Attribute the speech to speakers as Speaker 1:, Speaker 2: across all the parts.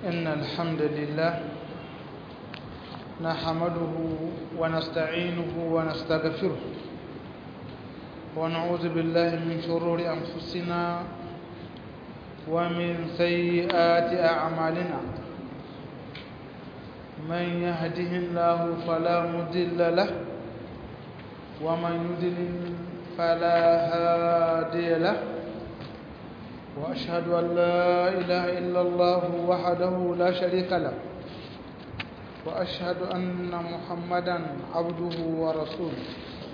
Speaker 1: إن الحمد لله نحمده ونستعينه ونستغفره ونعوذ بالله من شرور أنفسنا ومن سيئات أعمالنا من يهده الله فلا مضل له ومن يضلل فلا هادي له وأشهد أن لا إله إلا الله وحده لا شريك له وأشهد أن محمدا عبده ورسوله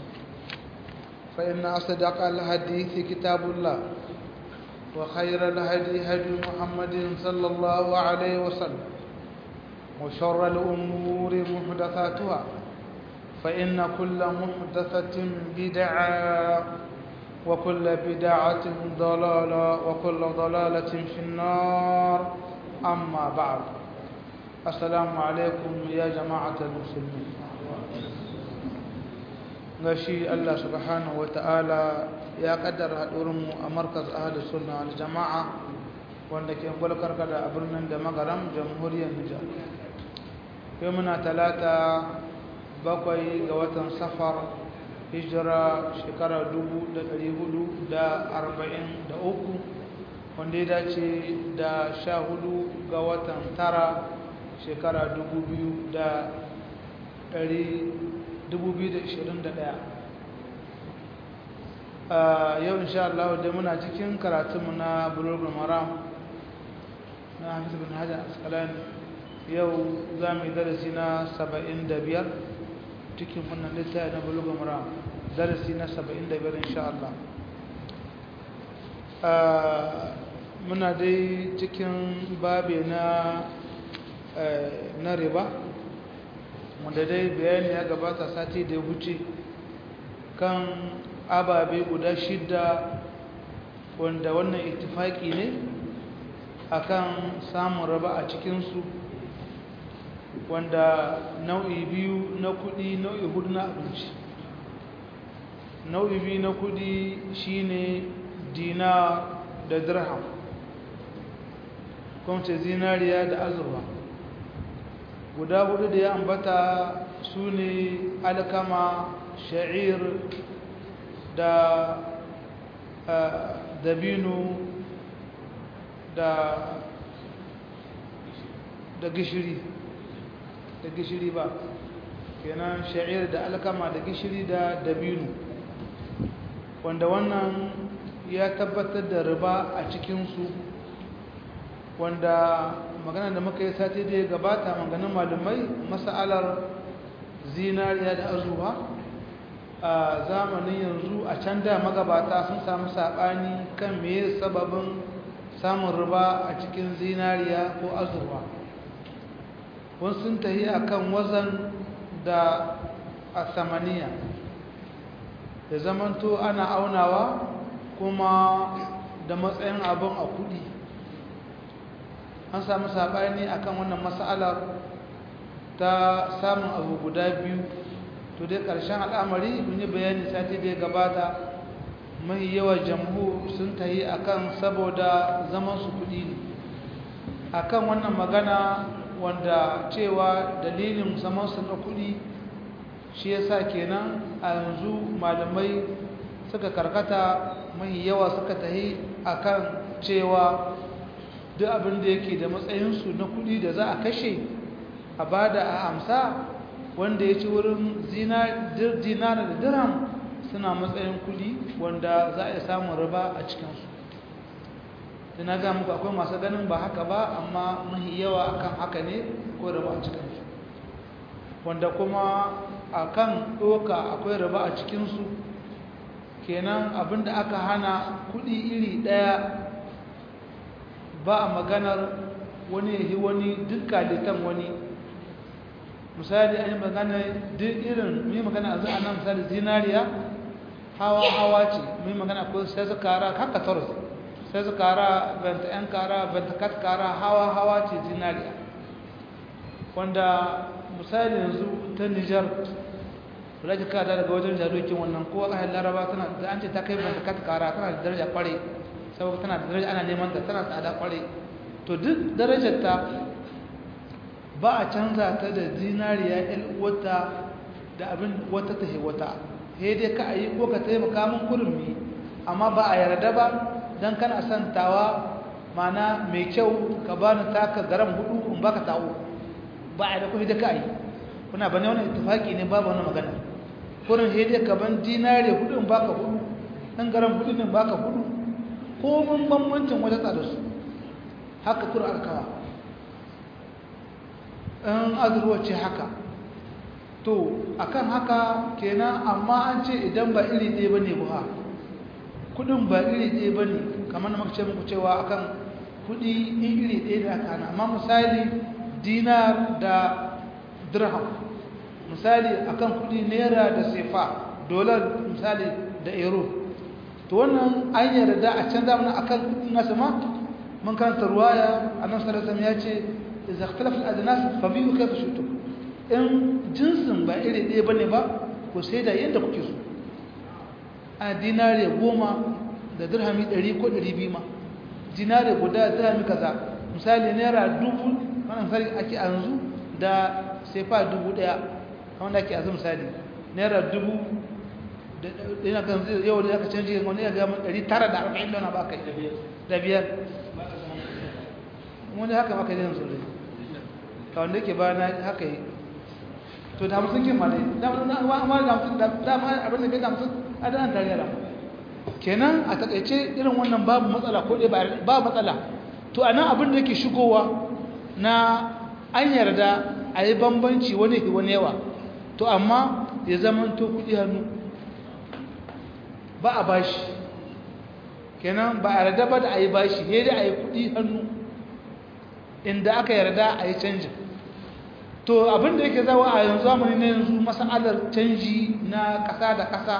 Speaker 1: فإن أصدق الحديث كتاب الله وخير الهدي هدي محمد صلى الله عليه وسلم وشر الأمور محدثاتها فإن كل محدثة بدعة وكل بدعة ضلالة وكل ضلالة في النار أما بعد السلام عليكم يا جماعة المسلمين gashi Allah subhanahu ta'ala ya kaddara haɗurinmu a markaz ahalus sunna wal jama'a wanda ke gwalkar kada a birnin da magaram jamhuriyar Nijar yau muna talata bakwai ga watan safar hijira shekara uku, wanda ya dace da sha hudu ga watan tara shekara ɗaya. yau insha Allah da muna cikin karatunmu na bulogul maram na hafiz bin hajjar askalani yau za mu yi darasi na saba'in da biyar cikin wannan littafi na bulugul maram darasi na 75 insha Allah muna dai cikin babe na na riba wanda dai bayani ya gabata sati da ya huce kan ababe guda shida wanda wannan ittifaki ne akan samun raba a cikinsu wanda nau'i biyu na kudi nau'i hudu na abinci nau'i biyu na kudi shine dina da dirham kuma ce zinariya da azurwa guda hudu da ya ambata su ne alkama sha'ir da dabino da da gishiri da gishiri ba kenan sha'ir da alkama da gishiri da dabino wanda wannan ya tabbatar da riba a cikinsu wanda magana da muka yi sati da ya gabata maganin malumai masa'alar zinariya da azuwa a zamanin yanzu a can da magabata sun samu saɓani kan meye sababin samun riba a cikin zinariya ko azurwa wasu sun tahi a kan wazan da a samaniya da zamanto ana aunawa kuma da matsayin abin a kudi an samu saɓani akan wannan matsalar ta samun abu guda biyu to dai ƙarshen al'amari mun yi bayani sati da ya gabata mai yawa jamhu sun tahi akan saboda zaman su kudi ne akan wannan magana wanda cewa dalilin zaman su na kudi shi yasa kenan a yanzu malamai suka karkata mai yawa suka tahi akan cewa duk abin da yake da matsayinsu na kudi da za a kashe a bada a amsa wanda ya ci wurin dinara da dirham suna matsayin kudi wanda za a yi samun riba a cikinsu na ga muku akwai masu ganin ba haka ba amma mahi yawa akan haka ne ko riba a cikinsu wanda kuma akan ɗoka akwai riba a cikinsu kenan abinda aka hana kudi iri ɗaya ba a maganar wani yahi wani duk kalitan wani misali an yi magana duk irin mai magana a zuwa nan misali zinariya hawa hawa ce mai magana ko sai su kara haka taurus sai su kara banta yan kara banta kat kara hawa hawa ce zinariya wanda misali yanzu ta nijar rage kada daga wajen jadokin wannan ko a laraba tana da an ce ta kai banta kat kara tana da daraja kware saboda tana da daraja ana neman ta tana tsada kware to duk darajar ta ba a canza ta da zinariya ɗan wata da abin wata ta wata sai dai ka yi ko ka taimaka min kurin mi amma ba a yarda ba don kana son tawa mana mai kyau ka bani taka garam hudu in baka tawo ba a yarda kuma da ka yi kuna bane wani ittifaki ne babu wani magana kurin sai dai ka ban dinare hudu in baka hudu dan garam hudu in baka hudu ko mun bambancin wata tsada su haka kurin aka kawa in azurwa ce haka to akan haka kenan amma an ce idan ba iri ɗaya bane ba kudin ba iri ɗaya bane kamar muka ce muku cewa akan kudi iri ɗaya da aka amma misali dinar da dirham misali akan kudi naira da sefa dolar misali da euro to wannan an yarda a can zamanin akan kudin nasu ma mun karanta ruwaya annabi sallallahu alaihi wasallam ya ce idza ikhtalafa al-adnas fa bi'u kayfa shi'tum in jinsin ba iri ɗaya bane ba ku sai da yadda kuke so a dinare goma da dirhami ɗari ko ɗari biyu ma dinare guda dirhami kaza misali naira dubu wannan misali ake a yanzu da sefa dubu ɗaya kamar da ake a misali naira dubu ina kan zai yau da aka canji wani ya gama ɗari tara da arba'in da ba kai da biyar wani haka maka yi yanzu dai ka wanda yake ba na haka yi to da hamsin kin malai da ma da hamsin da ma abin da kai da hamsin a da an tare da kenan a takaice irin wannan babu matsala ko dai ba matsala to anan abin da yake shigowa na an yarda a yi bambanci wani wani yawa to amma ya zama to kudi hannu ba a bashi kenan ba a yarda ba da a yi bashi ne da a yi kudi hannu inda aka yarda a yi canjin to abin da yake zawa a yanzu zamani na yanzu masalar canji na ƙasa da ƙasa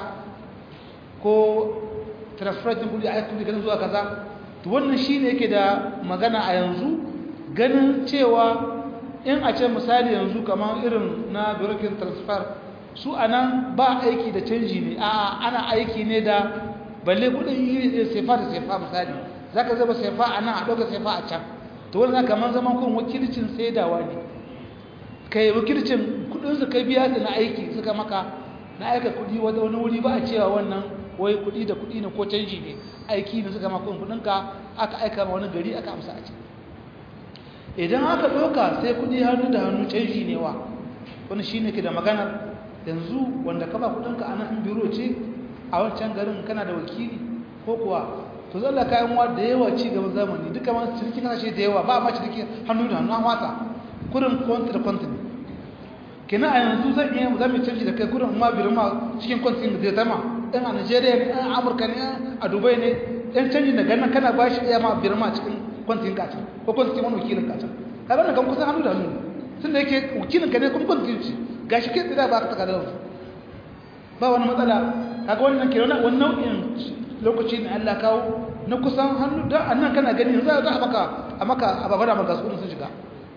Speaker 1: ko transferin kudi a kudi ganin zuwa kaza to wannan shine yake da magana a yanzu ganin cewa in a ce misali yanzu kamar irin na bureaucratic transfer su anan ba aiki da canji ne a ana aiki ne da balle kudin iri sefa da sefa misali zaka zaba sefa a nan a ɗauka sefa a can to wannan kamar zaman kun wakilcin saidawa ne kai wakilcin kudinsu kai biya su na aiki suka maka na aika kudi wata wani wuri ba a cewa wannan wai kudi da kudi ne ko canji ne aiki ne suka maka kudinka aka aika ma wani gari aka amsa a ce idan aka ɗauka sai kudi hannu da hannu canji ne wa wani shi ne ke da maganar yanzu wanda ka ba kudinka a nan biro ce a wancan garin kana da wakili ko kuwa to zalla kayan wa da yawa ci gaban zamani duka ma cikin kasashe da yawa ba ma cikin hannu da hannu an wasa kurin kwanta da kwanta ne kina a yanzu zan iya za mu canji da kai kurin ma birin ma cikin kwanta da zai zama ɗan a nigeria ne ɗan amurka ne a dubai ne ɗan canji da ganin kana ba shi ɗaya ma birin ma cikin kwanta ka can ko kwanta wani wakilin ka can ka bane kan kusan hannu da hannu tun da yake wakilin ka ne kuma kwanta ce ga shi kai tsira ba ka taka da ba wani matsala kaga wannan ke wani nau'in lokaci ne Allah kawo na kusan hannu da annan kana gani yanzu za a maka a maka a babara maka su sun shiga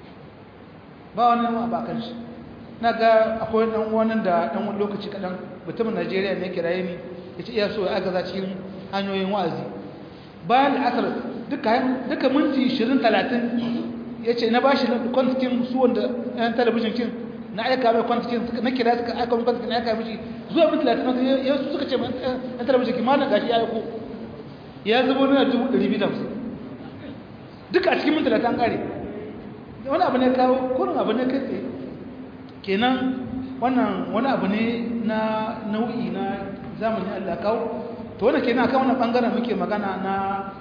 Speaker 1: ba wani yawa ba kan shi na ga akwai ɗan uwanan da ɗan wani lokaci kaɗan mutumin najeriya ne kiraye ni ya ce iya so ya agaza cikin hanyoyin wa'azi bayan la'asar duka minti 20-30 ya ce na ba shi kwantikin su wanda yan talabijin kin na aika mai kwantikin na kira suka aika mai kwantikin na aika mishi zuwa minti 30 ya su suka ce yan talabijin kin malam gashi ya aiko ya zubo nuna 250 duka a cikin minti 30 an kare wani abu ne kawo kurin abu ne kai tsaye kenan wannan wani abu ne na nau'i na zamani Allah kawo to wannan kenan akan wannan bangaren muke magana na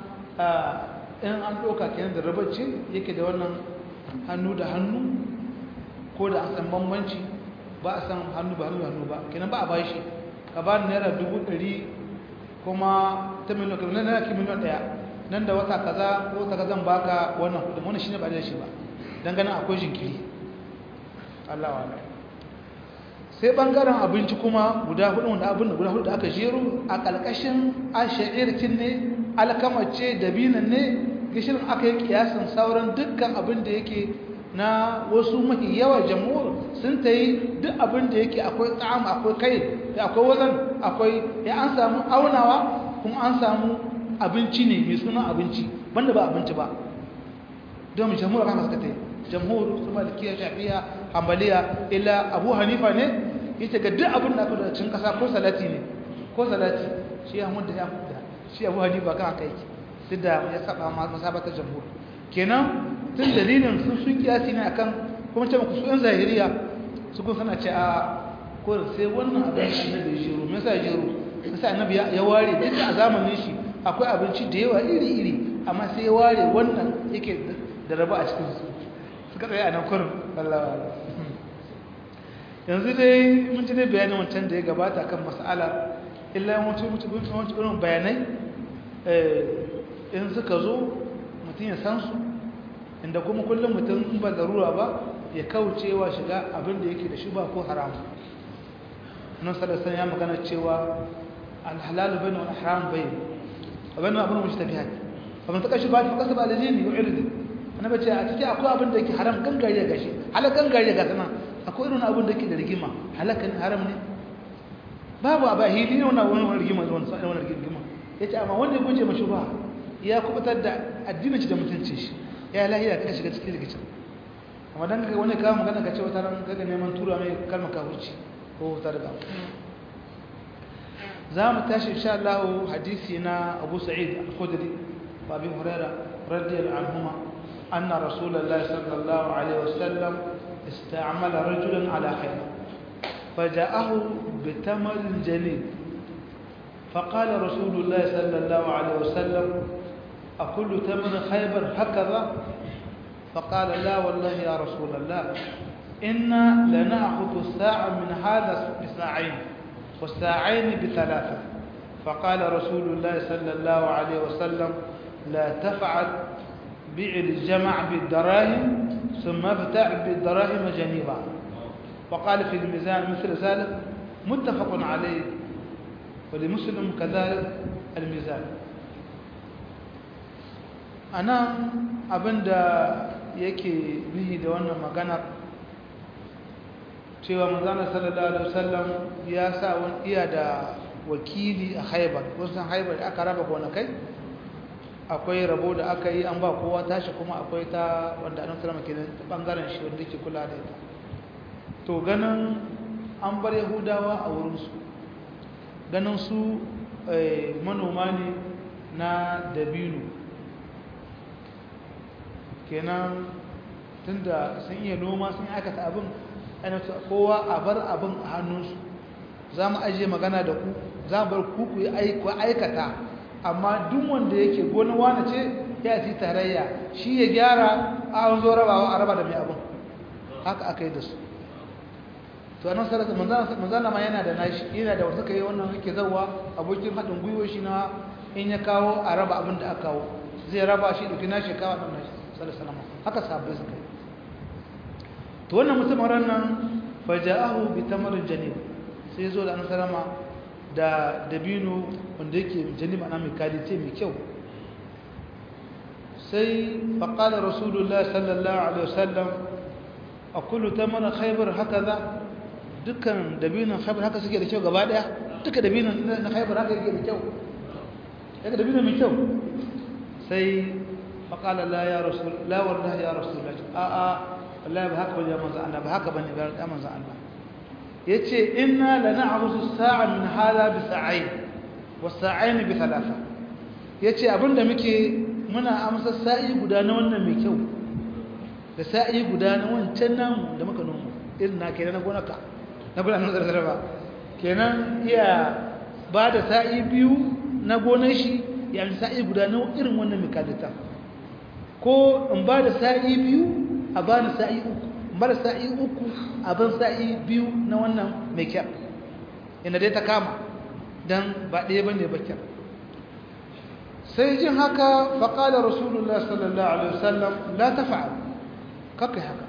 Speaker 1: in an doka kenan da rabacce yake da wannan hannu da hannu ko da an san bambanci ba a san hannu ba hannu hannu ba kenan ba a bashi ka ba naira dubu ɗari kuma ta miliyan kuma naira ki miliyan ɗaya nan da wata kaza ko wata kaza zan baka wannan kudin wannan shine ba da shi ba dan ganin akwai jinkiri Allah wa sai bangaren abinci kuma guda hudu wanda abin da guda hudu da aka jero a kalkashin asha'irkin ne alkamace dabinan ne gishirin aka yi kiyasin sauran dukkan abin da yake na wasu mafi yawa jamhur sun ta yi duk abin da yake akwai tsam akwai kai da akwai wazan akwai ya an samu aunawa kuma an samu abinci ne mai sunan abinci banda ba abinci ba don jamhur aka suka ta yi jamhur su malikiya shafiya hanbaliya illa abu hanifa ne yace ga duk abin da aka da cin kasa ko salati ne ko salati shi ya mun da ya da shi abu hanifa kan haka yake duk da ya saba masabatar jamhur kenan tun dalilin sun sun kiyasi ne akan kuma ce muku su yan zahiriya su kun sana ce a ko sai wannan abin shi ne bai jiro me yasa jiro yasa annabi ya ware duk a zamanin shi akwai abinci da yawa iri iri amma sai ya ware wannan yake da raba a cikin su suka tsaye a nan kurin wallahi yanzu dai mun ji ne bayanin wancan da ya gabata kan mas'ala illa yawanci mutum irin bayanai in suka zo mutum ya san su inda kuma kullum mutum in ba zarura ba ya kaucewa shiga abin da yake da shi ba ko haram nan sadasan ya magana cewa alhalalu bai na haram bai abin abin mu shi tafiya abin ta kashi ba ta kasa ba da jini ko irin annabi ce a cikin akwai abin da yake haram gangare ga shi halal gangare ga sana akwai irin abin da yake da rigima halakan haram ne babu a bahili ne wannan wani rigima zuwa wani rigima yace amma wanda ya guje mashi ba ya kubutar da addinin shi da mutuncin shi ya lahiya ka shiga cikin rikicin amma dan kaga wani kawo magana ka ce wata ran kaga neman tura mai kalmar kafirci ko ta daga za mu tashi insha Allah hadisi na Abu Sa'id al-Khudri wa Abi Hurairah radiyallahu anhuma anna Rasulullah sallallahu alaihi wasallam استعمل رجلا على خير فجاءه بتمر جليل فقال رسول الله صلى الله عليه وسلم أكل تمر خيبر هكذا فقال لا والله يا رسول الله إنا لنأخذ الساعة من هذا بساعين والساعين بثلاثة فقال رسول الله صلى الله عليه وسلم لا تفعل بيع الجمع بالدراهم ثم ابتع بالدراهم جنيبا وقال في الميزان مثل ذلك متفق عليه ولمسلم كذلك الميزان أنا abinda yake nihi da wannan maganar cewa manzana sallallahu alaihi wasallam ya sa wani iya da wakili a haibar kusan haibar da aka raba gonakai akwai rabo da aka yi an ba kowa tashi kuma akwai ta wanda annabi sallallahu alaihi wasallam ke bangaren shi wanda yake kula da ita to ganin an bar yahudawa a wurinsu ganin su manoma ne na dabino kenan tunda sun iya noma sun aikata abin kowa a bar abin a hannunsu za mu ajiye magana da ku za mu bar ku ku aikata amma duk wanda yake gona wani ce ya ci tarayya shi ya gyara an zo rabawa a raba da mai abin haka aka yi da su to anan sarrafa manzana ma yana da nashi yana da wasu kai wannan yake zawa abokin haɗin gwiwo shi na in ya kawo a raba abin da aka kawo zai raba shi ɗauki nashi kawo ɗan nashi sallallahu haka sabbai suka yi to wannan mutumin ranar faja'ahu bi tamarin janib sai zo da anasarama da dabino wanda yake janib ana mai kalite mai kyau sai faƙalar rasulullah sallallahu alaihi wasallam a kullu tamarin khaibar haka za dukkan dabinon khaibar haka suke da kyau gaba daya duka dabinon na khaibar haka yake da kyau daga dabinon mai kyau sai faƙalar la ya rasul la wallahi ya rasul a'a wallahi ba haka bane manzo Allah ba haka bane ba da manzo Allah yace inna lana'rusu sa'a min hada bi sa'ain wa sa'ain bi thalatha yace abinda muke muna amsa sa'i guda na wannan mai kyau da sa'i guda na wancan nan da muka noma irin na kenan na gonaka na gudanar da zarba kenan iya ba da sa'i biyu na gonar shi ya sa'i guda na irin wannan mai kalita ko in ba da sa'i biyu a ba ni sa'i uku mara sa'i uku a ban sa'i biyu na wannan mai kyar ina dai ta kama don ba ɗaya ba ne bakyar sai jin haka faƙala rasulullah sallallahu alaihi wasallam la ta fa'al kakka haka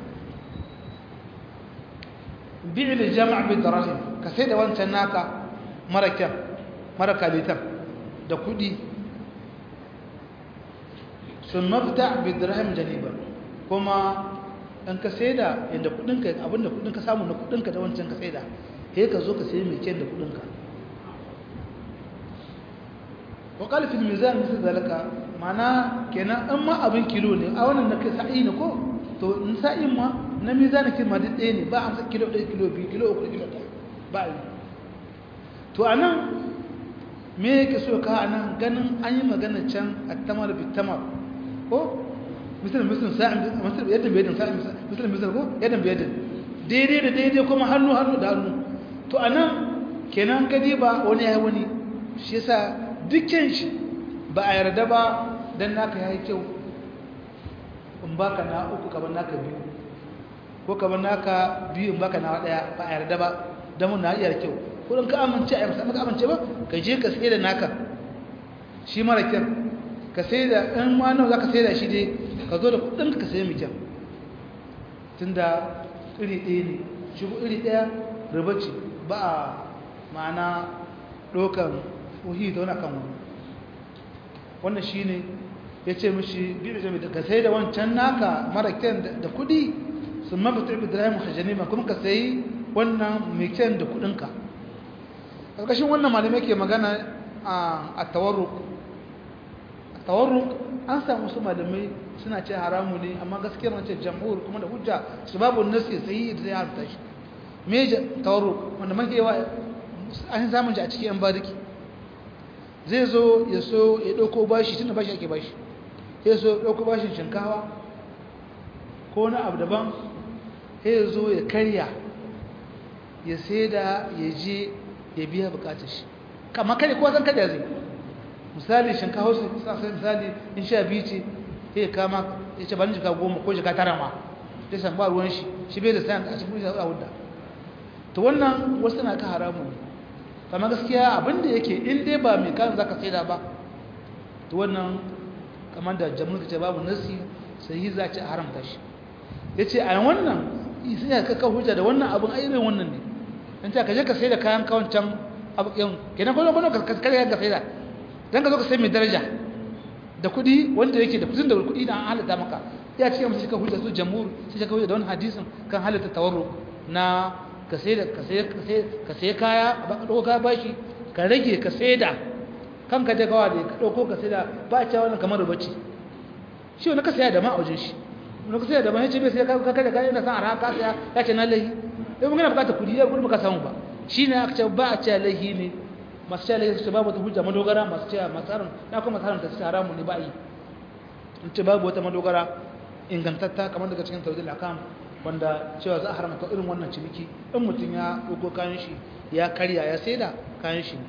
Speaker 1: bi'il jama'a bi darahim ka sai da wancan naka mara kyar mara kalitan da kuɗi sun mafita bi dirham janiba kuma in ka saida inda kudinka abinda kudinka samu na kudinka da wancan ka saida sai ka zo ka sayi mai kyan da kudinka wa qala fil mizan misal zalika mana kenan in ma abin kilo ne a wannan da kai sa'i ne ko to in sa'in ma na mizanin kin ma duk ɗaya ne ba a amsa kilo ɗaya kilo biyu kilo uku kilo ɗaya ba a yi to a nan me yake so ka a nan ganin an yi magana can a tamar bitamar ko misalin misalin sa'in misalin yadda biyadin sa'in misalin misalin ko yadda biyadin daidai da daidai kuma hannu hannu da hannu to a nan kenan gadi ba wani ya yi wani shi yasa dukkan shi ba a yarda ba don naka ya yi kyau in baka na uku kaban naka biyu ko kaban naka biyu in baka na daya ba a yarda ba don mun na iya kyau ko in ka amince a yi maka amince ba ka je ka sai da naka shi mara kyan ka sai da in ma nawa za ka sai da shi dai ka zo da kudin ka sai mai kyan tunda iri ɗaya ne shi iri ɗaya riba ce ba a ma'ana ɗaukan wuhi da wani kan wani wannan shi ne ya ce mishi ka sai da wancan naka mara kyan da kudi sun mabata ibi da hajjani ma kuma ka sayi wannan mai kyan da kudinka ƙarƙashin wannan malamai ke magana a tawarruk a tawarruk an samu su malamai suna ce haramu ne amma gaskiyar mace jamhur kuma da hujja su babu nasi sai da zai harta shi me tawarruk wanda mafi yawa an samun shi a cikin yan bariki zai zo ya so ya ɗauko bashi tun da bashi ake bashi ya so ya ɗauko bashin shinkawa ko na abu daban ya zo ya karya ya sai da ya je ya biya bukatar shi kama kare kowa san kada zai misali shinkawa su sasai misali in sha biyu ce ya kama ya ce bani jika goma ko jika tara ma ya san ba ruwan shi shi bai da sayan a cikin a wadda to wannan wasu na ka haramu ne kama gaskiya abinda yake in dai ba mai kan zaka saida ba to wannan kamar da jamhur ce babu nasi sai za ci haramta shi yace a wannan sai ya kaka hujja da wannan abin ayyukan wannan ne dan ta kaje ka saida kayan kawancan abin kenan ko ko ka kare ka saida dan ka zo ka sai mai daraja da kuɗi wanda yake da kudin da kuɗi da an halatta maka ya ce musu ka hujja su jamhur sai ka hujja da wannan hadisin kan halatta tawarruk na ka sai da ka sai kaya ba ka ɗauko kaya bashi ka rage ka sai da kanka da gawa da ka ɗauko ka sai da ba a cewa wannan kamar rubaci shi wani ka saya da ma a wajen shi wani ka saya da ma ya ce bai sai ka kada kayan da san arha ka saya ya ce na lahi ɗaya mun gana bukatar kuɗi ya kuɗi ka samu ba shi ne aka ce ba a cewa lahi ne masu cewa lahi su babu wata hujja madogara masu cewa masu haram na kuma masu haramta su haramu ne ba a yi in ce babu wata madogara ingantatta kamar daga cikin taudil akam wanda cewa za a haramta irin wannan ciniki in mutum ya ɗauko kayan shi ya karya ya saida kayan shi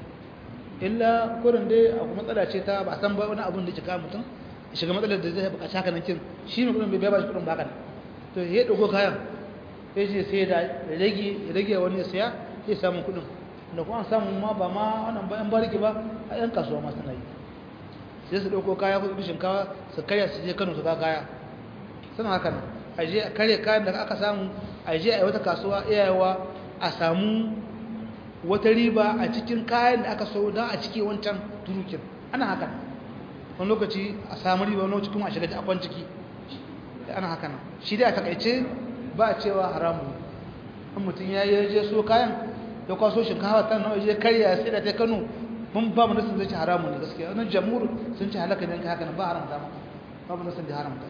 Speaker 1: illa kurin dai akwai matsala ce ta ba a san ba wani abin da ke kawo mutum ya shiga matsalar da zai buƙaci haka nan kin shi ne kudin bai ba shi kudin baka to ya ɗauko kayan ya ce sai da rage ya rage wani ya saya ya samu kudin da kuma an samu ma ba ma wannan ba yan bariki ba a yan kasuwa ma suna yi sai su ɗauko kaya kudin shinkawa su karya su je kano su ga kaya suna haka nan a je a karya kayan da aka samu a je a yi wata kasuwa iyayewa a samu wata riba a cikin kayan da aka sau don a cike wancan turukin ana haka wani lokaci a samu riba wani lokaci kuma a shiga akwan ciki ana haka nan shi dai a takaice ba a cewa haramu in mutum ya yi je so kayan ya kwaso shinkawa ta nawa je karya sai da ta kano mun ba mu nasin zai ci haramu ne gaskiya wannan jamhur sun ci halaka ne haka nan ba haramta maka babu nasin da haramta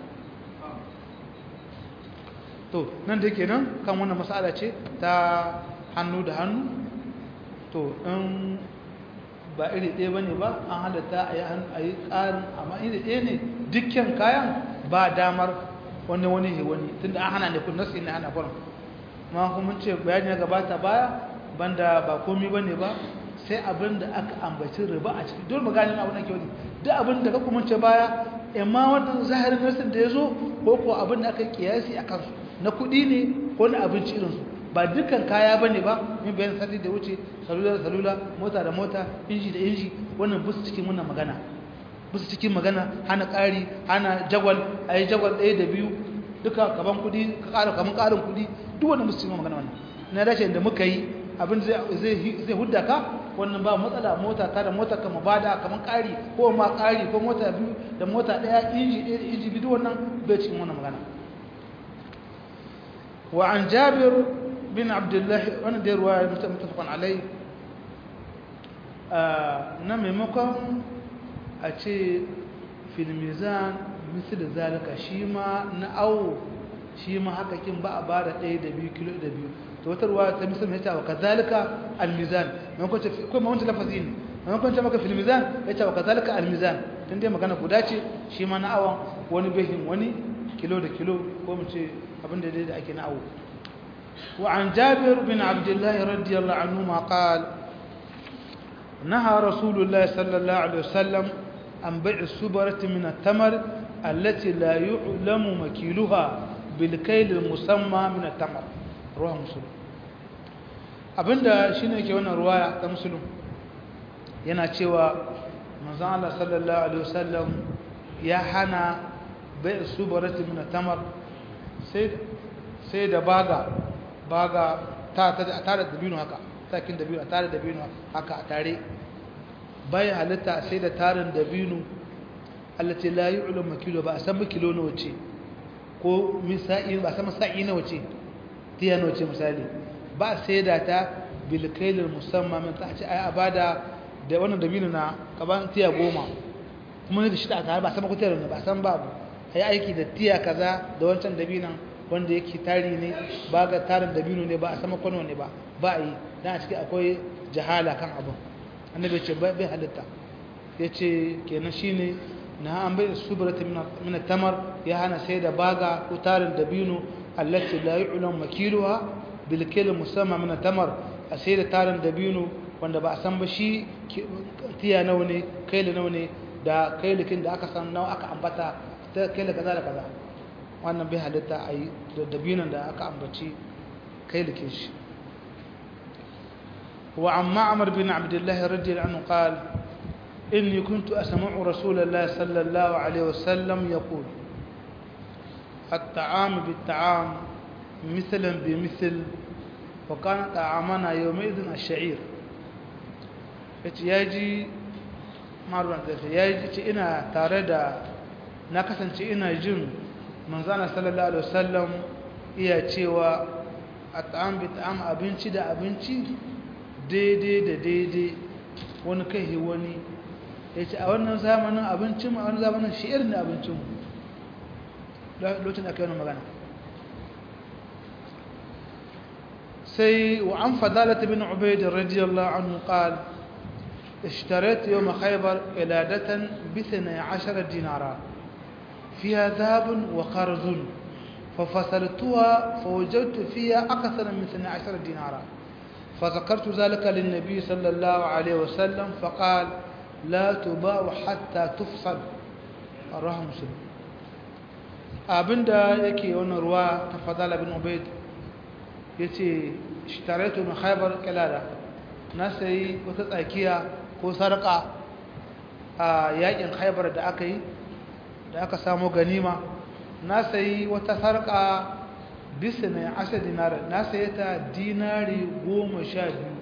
Speaker 1: to nan da yake nan kan wannan mas'ala ce ta hannu da hannu to in ba iri ɗaya ba ne ba an halatta a yi ƙarin amma iri ɗaya ne dukkan kayan ba damar wani wani he wani tunda an hana ne kun nasi ne ana kwanan ma kuma ce bayani ya gabata baya banda ba komi ba ne ba sai abin da aka ambaci riba a ciki dole magani na abin da ke wani duk abin da ka kuma ce baya amma wannan zahirin nasin da ya zo ko ko abin da aka kiyasi a kansu na kuɗi ne ko na abinci irinsu ba dukkan kaya ba ne ba min bayan sati da wuce salula da salula mota da mota inji da inji wannan busu cikin wannan magana busu cikin magana hana ƙari hana jagwal a yi jagwal ɗaya da biyu duka kaman kuɗi ka ƙara kaman ƙarin kuɗi duk wannan busu cikin magana wannan na dace da muka yi abin zai hudda ka wannan ba matsala mota ta da mota kama bada kaman ƙari ko ma ƙari ko mota biyu da mota ɗaya inji ɗaya da inji biyu wannan bai cikin wannan magana وعن جابر بن عبد الله وانا دي رواية متفق عليه na maimakon a ce filmizan misali zalika shi ma na awo shi ma haka kin ba a ba da ɗaya da biyu kilo da biyu to wata ruwa ta musamman ya ce wa kazalika almizan maimakon ce ko ma wancan lafazi ne maimakon ce maka filmizan ya ce wa kazalika almizan tun dai magana guda ce shi ma na awon wani behin wani kilo da kilo ko mu ce abin da dai da ake na awo وعن جابر بن عبد الله رضي الله عنهما قال نهى رسول الله صلى الله عليه وسلم عن بيع السبرة من التمر التي لا يعلم مكيلها بالكيل المسمى من التمر رواه مسلم abinda shine ke wannan ruwaya ta muslim yana cewa manzon Allah sallallahu alaihi wasallam ya hana bai subarati min tamar sai sai da baga baga ta ta tare da binu haka sakin da binu a tare da binu haka a tare bai halitta sai da tarin da binu allati la yu'lamu kilo ba a san kilo nawa ce ko misa'i ba san sa'i nawa ce tiya nawa ce misali ba sai da ta bil kailil musamman min ta ce ai abada da wannan da binu na kaban tiya goma kuma ne da shi da tare ba san ko tiya ne ba san babu ai aiki da tiya kaza da wancan dabinan wanda yake tari ne ba ga tarin dabino ne ba a sama kwano ne ba ba a yi dan a cikin akwai jahala kan abin annabi ce bai halitta ya ce kenan shine na an bai subrata min tamar ya hana sai da baga ko tarin dabino allati la yu'lam makiluha bil kil musamma min tamar a sai da tarin dabino wanda ba a san ba shi tiya nawa ne kaila nawa ne da kailikin da aka san nawa aka ambata ta kaila kaza da kaza wannan bai halitta a yi da dabinan da aka ambaci kailikin shi وعن معمر بن عبد الله رضي الله عنه قال إني كنت أسمع رسول الله صلى الله عليه وسلم يقول الطعام بالطعام مثلا بمثل وكان طعامنا يومئذ الشعير yaji marwan da ya ji ina tare da na kasance ina jin manzana sallallahu alaihi wasallam iya cewa a ta'am bi ta'am abinci da abinci daidai da daidai wani kai wani ya ce a wannan zamanin abincin a wani zamanin shi'ir ne abincin lokacin aka yi wani magana sai wa an fadalata bin ubaidin radiyallahu anhu qal اشتريت يوم خيبر قلادة بثني عشر دينارا فيها ذهب وقرض ففصلتها فوجدت فيها أكثر من اثني عشر دينارا فذكرت ذلك للنبي صلى الله عليه وسلم فقال لا تباع حتى تفصل رواه مسلم abinda yake wannan ruwa ta fadala bin ubaid yace ishtaraitu min khaybar kalada na sayi wata tsakiya ko sarka a yakin khaybar da aka yi da aka samu ganima na sayi wata sarka bisa ne ashe dinari na saye ta dinari goma sha biyu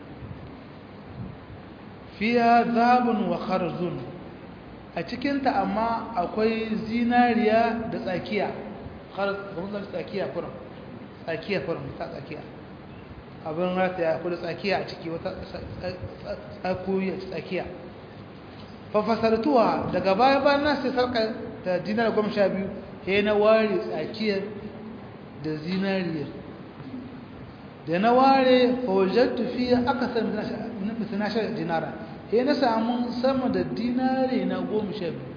Speaker 1: fiya zabin wa kharzun a cikinta amma akwai zinariya da tsakiya kharzun tsakiya furin tsakiya furin ta tsakiya abin rata ya kuda tsakiya a ciki wata tsakoyi a tsakiya fafasartuwa daga baya bayan na sai sarka ta dinari goma sha biyu ya na ware tsakiyar da zinariyar da na ware fawajattu fiye aka san mitinashar dinara ya na samu sama da dinare na goma sha biyu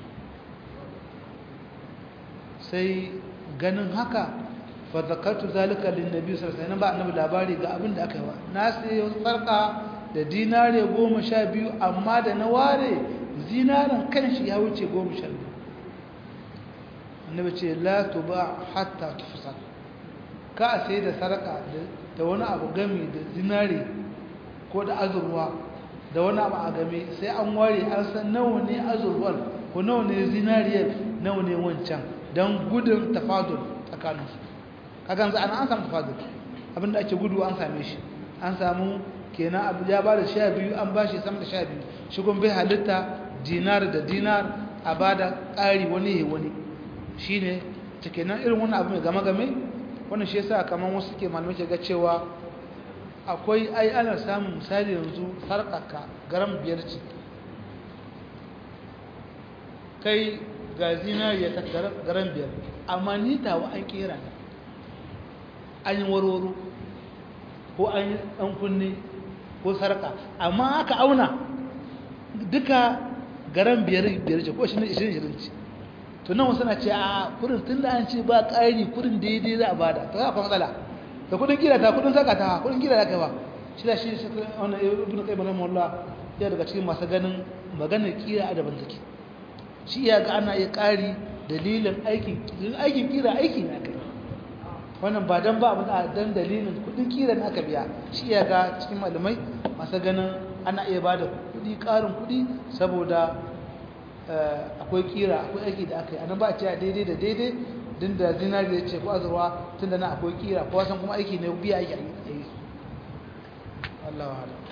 Speaker 1: sai ganin haka fadakartu zalika linnabi sarsai na ba annabi labari ga abin da aka yi wa na sai sarka da dinare goma sha biyu amma da na ware zinaren kanshi ya wuce goma sha biyu annabi ce la tuba hatta tufsal ka a sai da sarka da wani abu gami da zinare ko da azurwa da wani abu a game sai an ware an san nawa ne azurwar ko nawa ne zinariyar nawa ne wancan don gudun tafadul tsakaninsu kagan za an samu tafadul abinda ake gudu an same shi an samu kenan abu ya ba da sha biyu an ba shi sama da sha biyu shigon bai halitta dinar da dinar a ba da ƙari wani ya wani shi ne cike nan irin wani abu mai game-game wannan shi yasa kamar wasu ke malamai ke ga cewa akwai ai ana samun misali yanzu sarƙaƙa garam biyar ce kai ga zinariya ta garan biyar amma ni tawa an kera ne an yi warwaro ko an yi ɗan kunne ko sarka amma aka auna duka garan biyar biyar ce ko shi ne ishirin ishirin ce to nan wasu na ce a kudin tun da an ce ba ƙari kudin daidai za a bada ta za a matsala da kudin kira ta kudin saka ta kudin kira ta ba shi da shi wannan ibn qayyim rahimahullah ya daga cikin masu ganin maganar kira a daban take shi ya ga ana iya ƙari dalilin aikin aikin kira aiki ne aka wannan ba dan ba a dan dalilin kudin kira ne aka biya shi ya ga cikin malamai masu ganin ana iya bada kudi ƙarin kudi saboda akwai kira akwai aiki da aka yi anan ba a cewa daidai da daidai din da zinari ya ce ko azurwa tun da na akwai kira ko wasan kuma aiki ne biya aiki a yi Allah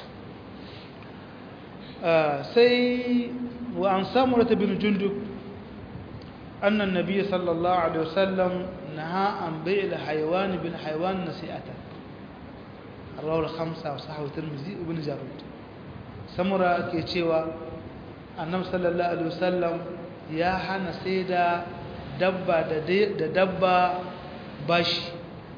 Speaker 1: wa sai wa an samu rata bin junduk أن النبي صلى الله عليه وسلم نهى عن بيع الحيوان بالحيوان نسيئة رواه الخمسة وصححه الترمذي وابن جارود سمرة كيتشيوا النبي صلى الله عليه وسلم يا هنا سيدا دبا da dabba bashi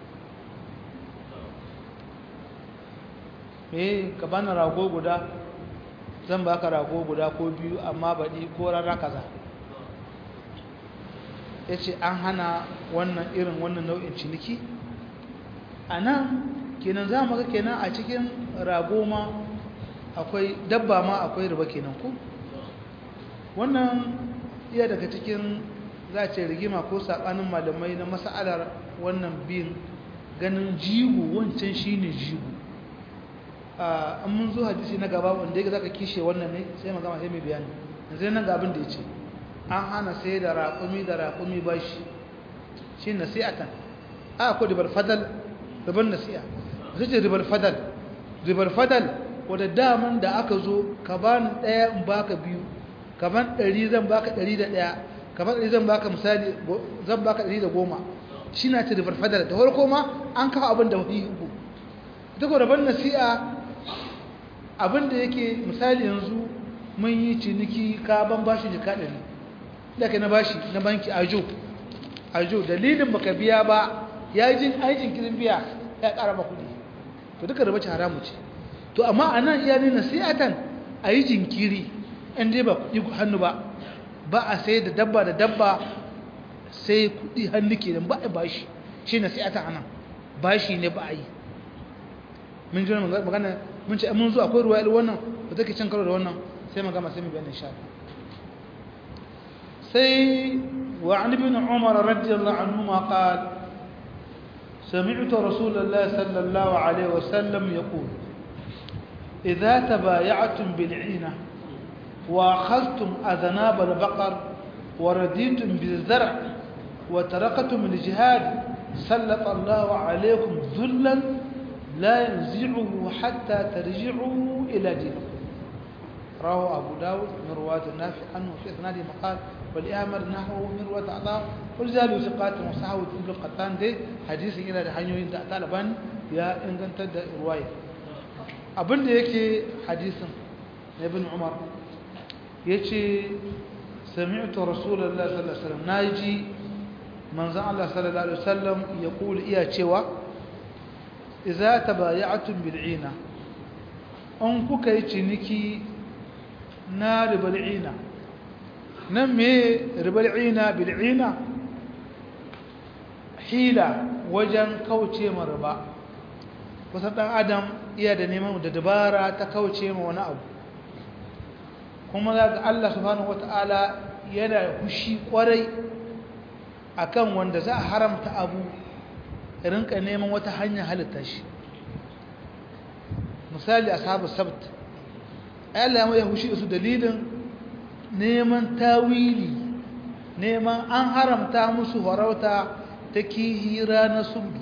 Speaker 1: me ka bani rago guda zan baka rago guda ko biyu amma baɗi ko rana kaza ya ce an hana wannan irin wannan nau'in ciniki a nan kenan za mu ga kenan a cikin rago ma akwai dabba ma akwai riba kenan ku wannan iya daga cikin za a ce rigima ko saɓanin malamai na masa'alar wannan bin ganin jigo wancan shi ne jigo an mun zo hadisi na gaba wanda ya za ka kishe wannan ne sai magama sai mai bayani yanzu nan ga abin da ya ce an hana sai da raƙumi da raƙumi ba shi shi nasi'atan a ko ribar fadal ribar nasi'a su ce ribar fadal ribar fadal wadda daman da aka zo ka ba ni ɗaya in baka biyu ka ban ɗari zan baka ɗari da ɗaya ka ban ɗari zan baka misali zan baka ɗari da goma shi na ce ribar fadal da farko ma an kawo abin da wani uku duk ribar nasi'a abin da yake misali yanzu mun yi ciniki ka ban bashi jika ɗari da ka na bashi na banki ajo ajo dalilin baka biya ba ya yi jin aikin kirin biya ya ƙara ba kuɗi to duka da bace haramu ce to amma a nan iya ne nasihatan a yi jinkiri in dai ba kuɗi hannu ba ba a sai da dabba da dabba sai kuɗi hannu ke ba a bashi shi nasihatan a nan bashi ne ba a yi mun ji magana mun ce mun zo akwai ruwa wannan ba take cin karo da wannan sai magana sai mu bayanin sha سي وعن ابن عمر رضي الله عنهما قال سمعت رسول الله صلى الله عليه وسلم يقول إذا تبايعتم بالعينة وأخذتم أذناب البقر ورديتم بالزرع وتركتم الجهاد سلط الله عليكم ذلا لا ينزعه حتى ترجعوا إلى دينكم رواه أبو داود من رواة النافع عنه في إسناده مقال والإامر نحوه من رواة عطاء ورجال ثقات وصحابة ابن القطان دي حديث إلى ده hanyoyin da Taliban ya ingantar da ruwaya abin da yake hadisin ibn Umar yace sami'tu rasulullahi sallallahu alaihi wasallam naji manzon Allah sallallahu alaihi wasallam yaqulu iya cewa idza tabaya'tum bil'ina an kuka yi ciniki na ribal'ina nan me ribal'ina bil'ina hila wajen kauce ma riba kusan dan adam iya da neman da dabara ta kauce ma wani abu kuma za ga Allah subhanahu wata'ala yana hushi kwarai akan wanda za a haramta abu rinka neman wata hanyar halitta shi misali ashabu sabt Allah ya hushi su dalilin neman tawili neman an haramta musu farauta ta kihira na subdu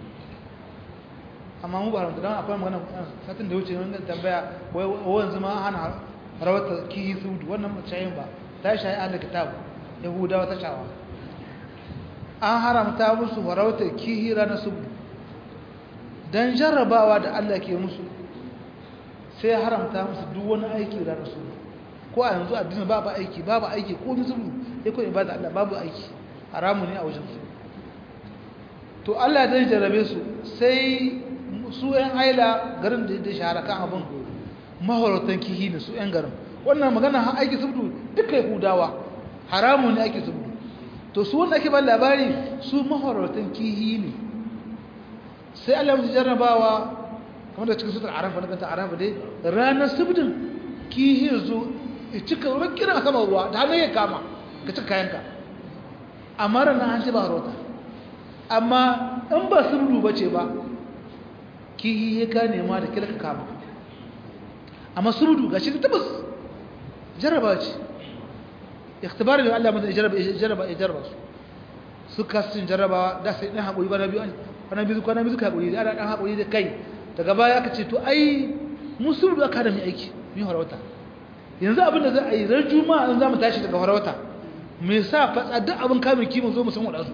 Speaker 1: amma mu ba haramta don akwai magana satin da wuce wani tambaya wawan zama hana farauta kihi subdu wannan shayin ba ta shayi an da kitab yahudawa ta shawa an haramta musu farauta kihira na subdu don jarrabawa da Allah ke musu sai ya haramta musu duk wani aiki da rasu ko a yanzu addini babu aiki babu aiki ko musulmi sai ko ibada Allah babu aiki haramu ne a wajen su to Allah zai jarabe su sai su yan haila garin da da shahara kan abin mahoratan kihi ne su yan garin wannan magana har aiki subdu duka yahudawa haramu ne aiki subdu to su wanda ake ba labari su mahoratan kihi ne sai Allah ya jarrabawa kamar da cikin sutar arafa na kanta arafa dai ranar subdin kihi zo cika ruwan kira sama ruwa da hannun ya kama ka cika kayanka amma ranar an ce ba rota amma in ba subdu ba ce ba kihi ya ka nema da kila ka kama amma subdu ga shi tabbas jarraba ce ikhtibar da Allah masa jarraba jarraba jarraba su suka sun jarraba da sai dan hakuri bana biyu bana biyu kwana biyu ka hakuri da dan hakuri da kai daga baya aka ce to ai musulmi aka da mai aiki mai harauta yanzu abin da za a yi ran juma'a in za mu tashi daga harauta mai sa fatsa duk abin kamun kimin zo mu san wadansu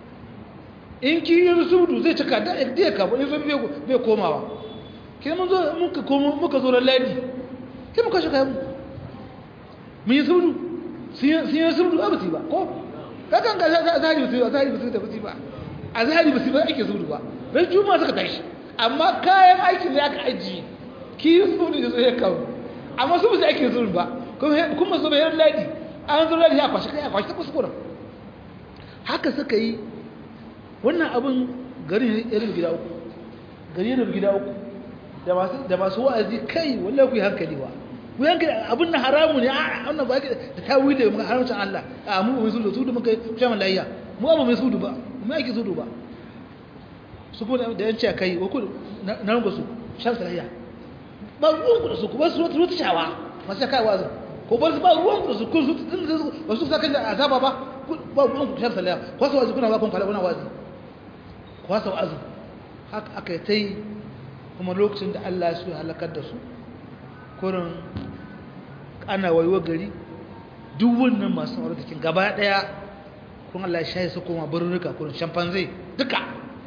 Speaker 1: in ki yi sudu zai cika da ya kafa in zo bai komawa ke mun zo muka komo muka zo ladi ke muka shi kayan mun yi sudu sun yi sudu a basi ba ko kakan ga zahari basi ba zahari basi ta basi ba a zahari basi ba ake sudu ba ran juma'a suka tashi amma kayan aikin da aka ajiye ki yi sudu da zai kawo amma su ba su ake sudu ba kuma zo bayan ladi an zo ladi ya kwashi kai ya kwashi ta kuskuren haka suka yi wannan abin gari ya rubu gida uku gari ya rubu gida uku da masu wa'azi kai wallahi ku yi hankali ba ku yi hankali abin na haramu ne a wannan ba da tawi da muka haramcin Allah a mu mai sudu sudu muka sha malayya mu ba mai sudu ba mu yake sudu ba su kuma da yanci a kai wa ku na rungu su shan salayya ba ruwan ku da su ku ba su ruwa shawa masu kai wazin ko ba su ba ruwan ku da su kun su ba su sa kan da azaba ba ba ruwan ku shan salayya kwasa wazi kuna ba kun kala kuna wazi kwasa wazi haka aka yi ta yi kuma lokacin da Allah su halakar da su kurin ana waiwa gari duk wannan masu arziki gaba daya kun Allah ya shaye su koma birnuka kurin shampanzai duka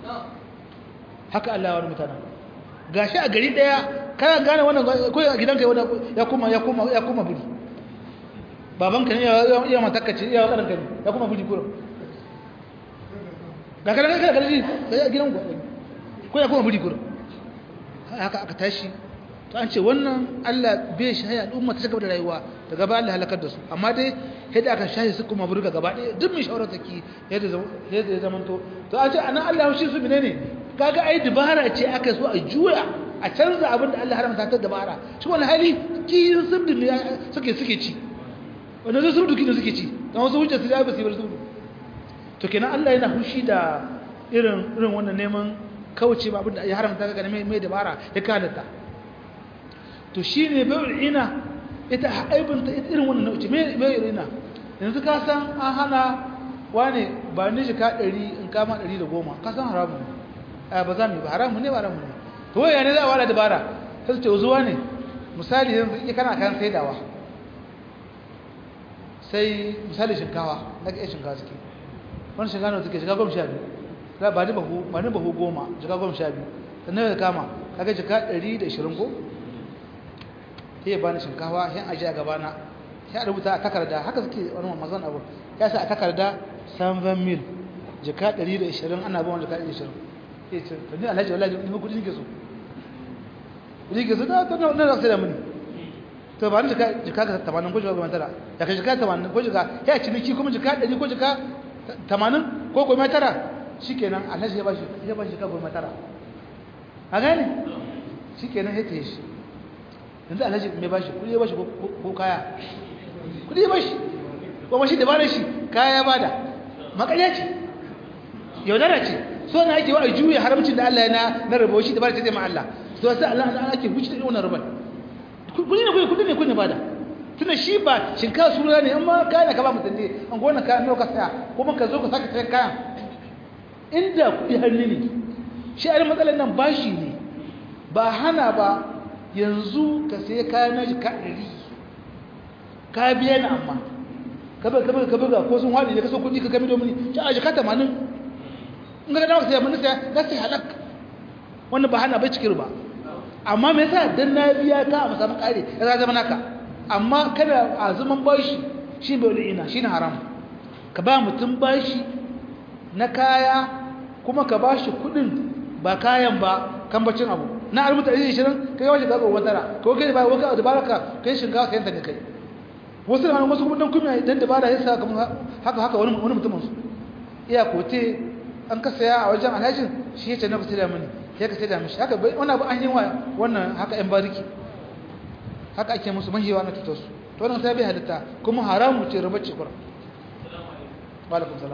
Speaker 1: haka Allah wani mutane gashi a gari daya kana gane wannan ko a gidanka ya kuma ya kuma ya kuma buri babanka ne ya matakka ce ya karanka ne ya kuma buri kurin ga kana kana kana ya gidan ku ko ya kuma buri kurin haka aka tashi to an ce wannan Allah bai shi haya al'umma ta cigaba da rayuwa daga ba Allah halakar da su amma dai yadda aka shahi su kuma burga gaba ɗaya duk mai shawarar take yadda yadda ya zamanto to an ce anan Allah shi su menene kaga ai dabara ce aka so a juya a canza abin da Allah haramta ta dabara shi wani hali kiyin subdu ne suke suke ci wannan zai subdu kin suke ci dan wasu hujja su da ba su bar subdu to kenan Allah yana hushi da irin irin wannan neman kauce ba abin da ya haramta ga mai mai dabara ya kalata to shi ne bai'ul ina ita aibinta ita irin wannan nau'i mai bai'ul ina yanzu ka san an hana wane ba ni jika 100 in kama 110 ka san haramu ne ba za mu yi ba haramu ne ba haramu ne to wai ne za a wala dabara ta ce zuwa ne misali yanzu iya kana kan saidawa sai misali shinkawa na ga shinkawa suke wani shinkawa ne suke shiga goma sha biyu ba ni bahu ba ni bahu goma jika goma sha biyu sannan ya kama kaga jika 120 ko sai ya bani shinkawa yan aje a gabana sai a rubuta a takarda haka suke wani mazan abu ya sa a takarda sanvan mil jika 120 ana ba wani jika 120 ya ce to ni alhaji wallahi ni kudi nake so kudi nake so da to na na sai da muni to ba ni jika jika ka 80 ko jika 80 da ka jika 80 ko jika ya ciniki kuma jika 100 ko jika 80 ko kuma tara shikenan alhaji ya bashi ya bashi jika 10 tara a gane shikenan ya tayi shi yanzu alhaji mai bashi kudi ya bashi ko kaya kudi ya bashi kuma shi dabarar shi kaya ya bada makanya ce yaudara ce so na ake wa a juya haramcin da Allah ya na rabo shi dabarar ce zai ma Allah so sai Allah na ake huci da wannan ruban kudi ne kudi ne kudi bada tunda shi ba shinkafa suna ne amma kayan ka ba mutum ne an gona kayan nawa ka saya kuma ka zo ka saka sayan kayan inda kudi hannu ne shi a matsalar nan bashi ne ba hana ba yanzu ka sai kayan nashi ka ɗari ka biya ni amma ka buga ka buga ko sun haɗe da ka so kuɗi ka kami domin shi a jika tamanin in ga dawa sai mun sai na sai halak wannan ba hana bai cikin ba amma me yasa dan na biya ka a musamman ƙare ya za zama naka amma kada a zaman bashi shi bai wani ina shi ne haram ka ba mutum bashi na kaya kuma ka bashi kudin ba kayan ba kan bacin abu na almuta ɗari ishirin kai yawan shiga tsohon tara ko kai ba waka da baraka kai shinkafa kayan ta ne kai wasu da wasu kuma dan kuma dan dabara ya sa kamar haka haka wani wani mutumin su iya kote an ka saya a wajen alhajin shi ya ce na ka sai da mini ya ka sai da mishi haka wannan abu an yi wa wannan haka yan bariki haka ake musu mahiwa na tutar su to wannan sai bai halitta kuma haramu ce rubar ce kura wa alaikum salam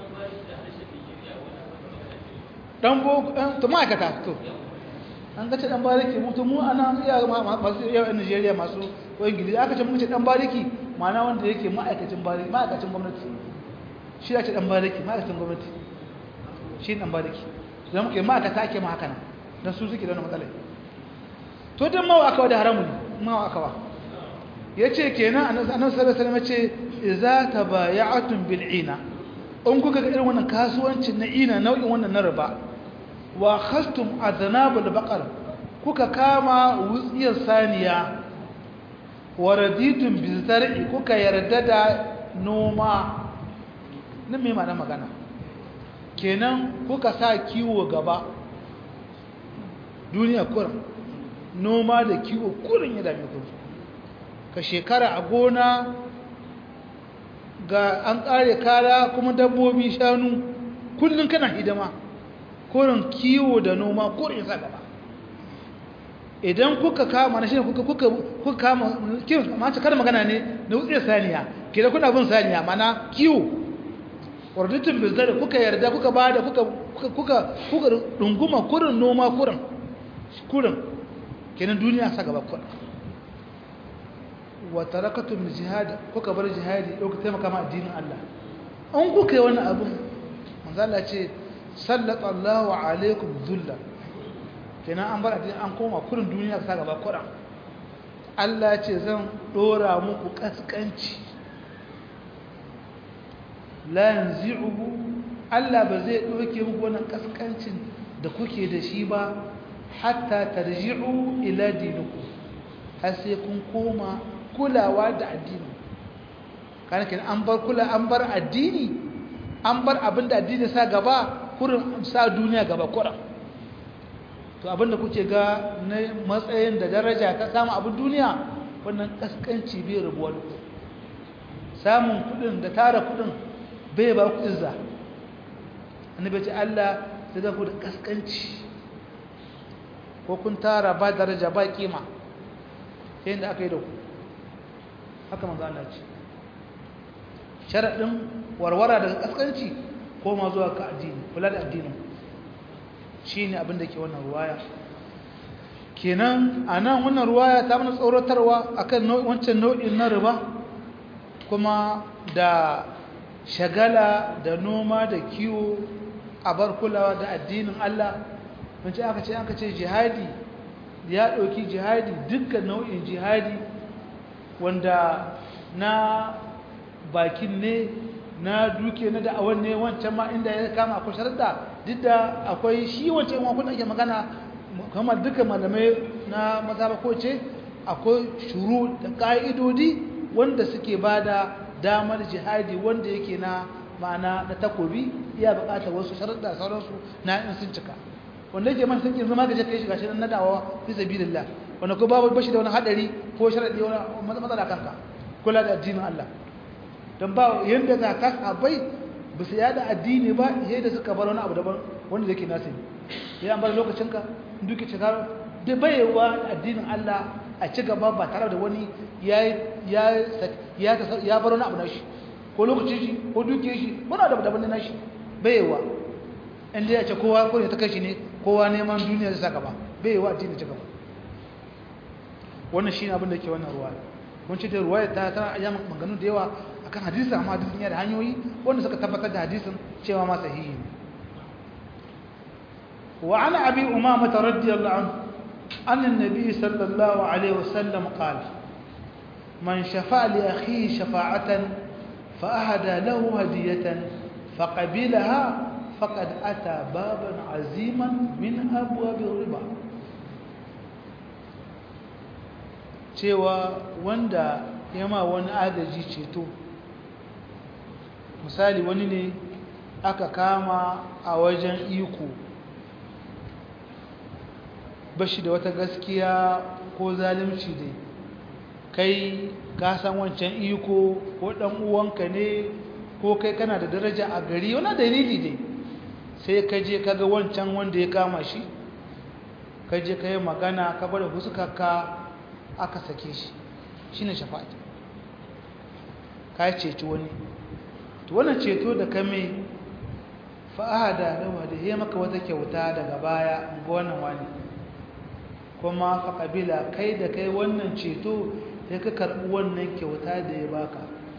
Speaker 1: dan bo to ma'aikata to an ga ce dan bariki mutu mu ana iya masu yawa yan Najeriya masu ko Ingilishi aka ce mun ce dan bariki ma'ana wanda yake ma'aikacin bariki ma'aikacin gwamnati shi ya ce dan bariki ma'aikacin gwamnati shi dan bariki dan muke ma'aikata ake ma haka nan dan su suke da wannan matsala to dan mawa aka wada haramu ne mawa aka wa yace kenan annabi sallallahu alaihi wasallam yace idza tabaya'tum bil ina in kuka ga irin wannan kasuwancin na ina nau'in wannan na riba wa khastum adnabul baqar kuka kama wutsiyar saniya wa raditum bizar'i kuka yarda da noma nan me ma'ana magana kenan kuka sa kiwo gaba duniya kurin noma da kiwo kurin ya dame ku ka shekara a gona ga an kare kara kuma dabbobi shanu kullum kana hidima kurin kiwo da noma kurin sa gaba idan kuka kama na shi kuka kuka kuka kama kiwo ma ta kada magana ne na wutsiyar saniya kida kuna bin saniya mana kiwo wardutun bizar kuka yarda kuka bada kuka kuka kuka dunguma kurin noma kurin kurin kenan duniya sa gaba kurin wa tarakatum jihad kuka bar jihadi kuka taimaka ma addinin Allah an kuka yi wannan abu manzo Allah ce sallallahu alaikum dhulla kenan an bar addini an koma kurin duniya sa gaba kurin Allah ce zan dora muku kaskanci la yanzi'uhu Allah ba zai doke muku wannan kaskancin da kuke da shi ba hatta tarji'u ila dinikum har sai kun koma kulawa da addini kana kin an bar kula an bar addini an bar abinda addini sa gaba kurin sa duniya gaba kurin to abinda kuke ga na matsayin da daraja ka samu abin duniya wannan kaskanci bai rubuwa da ku samun kudin da tara kudin bai ba ku izza annabi ce Allah zai ga ku da kaskanci ko kun tara ba daraja ba kima sai da aka yi da ku haka manzo Allah ce sharadin warwara daga kaskanci ko ma zuwa ka addini kula da addinin shine abin da ke wannan ruwaya kenan anan wannan ruwaya ta mana tsoratarwa akan wancan nau'in na riba kuma da shagala da noma da kiwo a bar kulawa da addinin Allah mace aka ce aka ce jihadi ya ɗauki jihadi dukkan nau'in jihadi wanda na bakin ne na duke na da'awar ne wancan ma inda ya kama akwai sharaɗa duk da akwai shi wancan wakon ake magana kamar duka malamai na mazaba ko ce akwai shuru da ƙa'idodi wanda suke ba da damar jihadi wanda yake na ma'ana na takobi iya buƙatar wasu sharaɗa sauransu na in sun cika wanda yake man sun zama ga kai shiga shirin nadawa fi sabilillah wanda ko babu bashi da wani hadari ko sharadi wani matsala kanka kula da addinin Allah dan ba yanda za ka sabai ba su yada addini ba yayin da suka bar wani abu daban wanda yake nasu ne sai an bar lokacin ka duke cika da bayewa addinin Allah a ci gaba ba tare da wani ya ya ya ya bar wani abu nashi ko lokacin shi ko duke shi wani abu daban ne nashi bayewa inda ya ce kowa ko ta kashi ne kowa neman duniya zai saka ba bai wa addini ci gaba wannan shine abin da ke wannan ruwa mun ce da ruwaya ta tana ayyama maganganu da yawa akan hadisi amma hadisin yana da hanyoyi wanda suka tabbatar da hadisin cewa ma sahihi ne wa ana abi umama radiyallahu anhu أن النبي صلى الله عليه وسلم قال من شفع لأخيه شفاعة فأهدى له هدية فقبلها فقد أتى بابا عزيما من أبواب الربا cewa wanda ya ma wani agaji ceto misali wani ne aka kama a wajen iko bashi da wata gaskiya ko zalimci dai kai ka san wancan iko ko dan uwanka ne ko kai kana da daraja a gari wani dalili dai sai ka je kaga wancan wanda ya kama shi ka je ka yi magana ka bada fuskarka aka sake shi shine shafa'a ka ceci wani to wannan ceto da ka mai fa'ada da wadda ya maka wata kyauta daga baya ga wannan wani kuma fa kabila kai da kai wannan ceto sai ka karɓi wannan kyauta da ya baka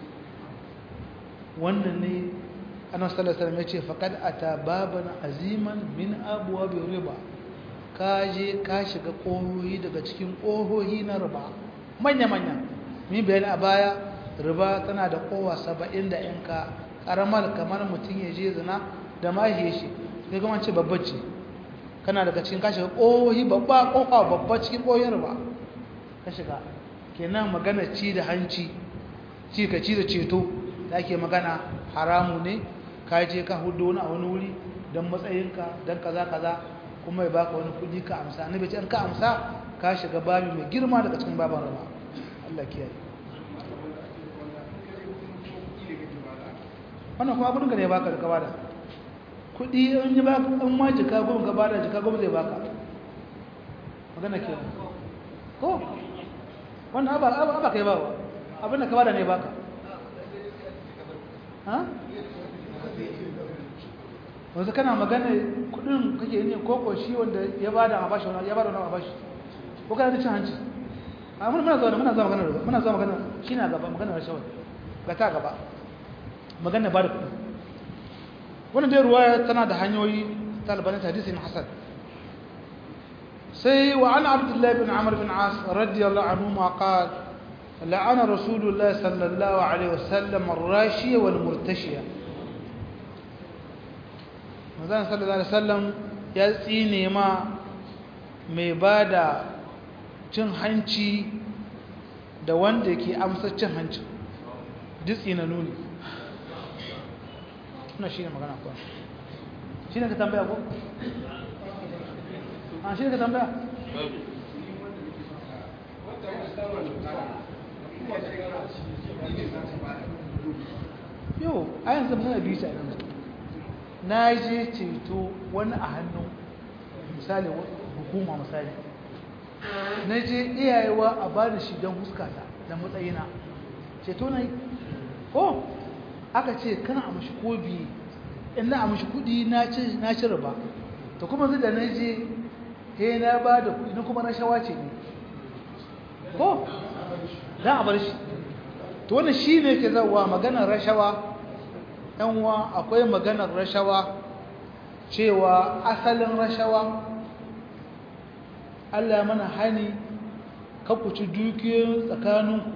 Speaker 1: wannan ne annabi sallallahu alaihi wasallam ya ce faqad ata baban aziman min abwab riba ka je ka shiga ƙohohi daga cikin ƙohohi na riba manya manya min bayani a baya riba tana da kowa saba'in da yanka karamar kamar mutum ya je zina da mahiye shi sai kuma ce babba ce kana daga cikin ka shiga ƙohi babba ƙofa babba cikin ƙohin riba ka shiga kenan magana ci da hanci ci ka ci da ceto da ake magana haramu ne ka je ka hudu wani a wani wuri don matsayinka don kaza kaza kuma ya baka wani kudi ka amsa annabi ce an ka amsa ka shiga babi mai girma daga cikin baban riba Allah kiyaye wannan kuma kudin ka ne baka da ka bada kudi an yi baka an ma jika goma ka bada jika goma zai baka magana ke ko wannan aba aba kai ba abin da ka bada ne baka ha wanzu kana magana kudin kake ne koko shi wanda ya bada a bashi ya bada wani a bashi ko kana da cin hanci a muna zuwa muna zuwa magana muna zuwa magana shi na gaba magana rashawar ga ta gaba magana ba da kuɗi wannan dai ruwaya tana da hanyoyi talibanin hadisin hasan sai wa an abdullahi bin amr bin as radiyallahu anhu ma qala la'ana rasulullah sallallahu alaihi wasallam ar-rashiya wal murtashiya manzon sallallahu alaihi wasallam ya tsine ma mai bada cin hanci da wanda ke amsa cin hanci duk tsinanu ne suna shi ne magana kuwa shi ne ka tambaya ko? a shi ne ka tambaya? yau a yanzu muna biyu ta yanzu na je ceto wani a hannun misali hukuma misali na je iyayewa a ba da shi don huskata da matsayina ceto na yi ko aka ce kana a mashi ko biyu in na a mashi kudi na ci riba to kuma zai da na je he na ba da kudi na kuma rashawa ce ne ko za a bar shi to wani shi ne ke zauwa maganar rashawa yanwa akwai maganar rashawa cewa asalin rashawa Allah mana hani kakuci dukiyoyin tsakaninku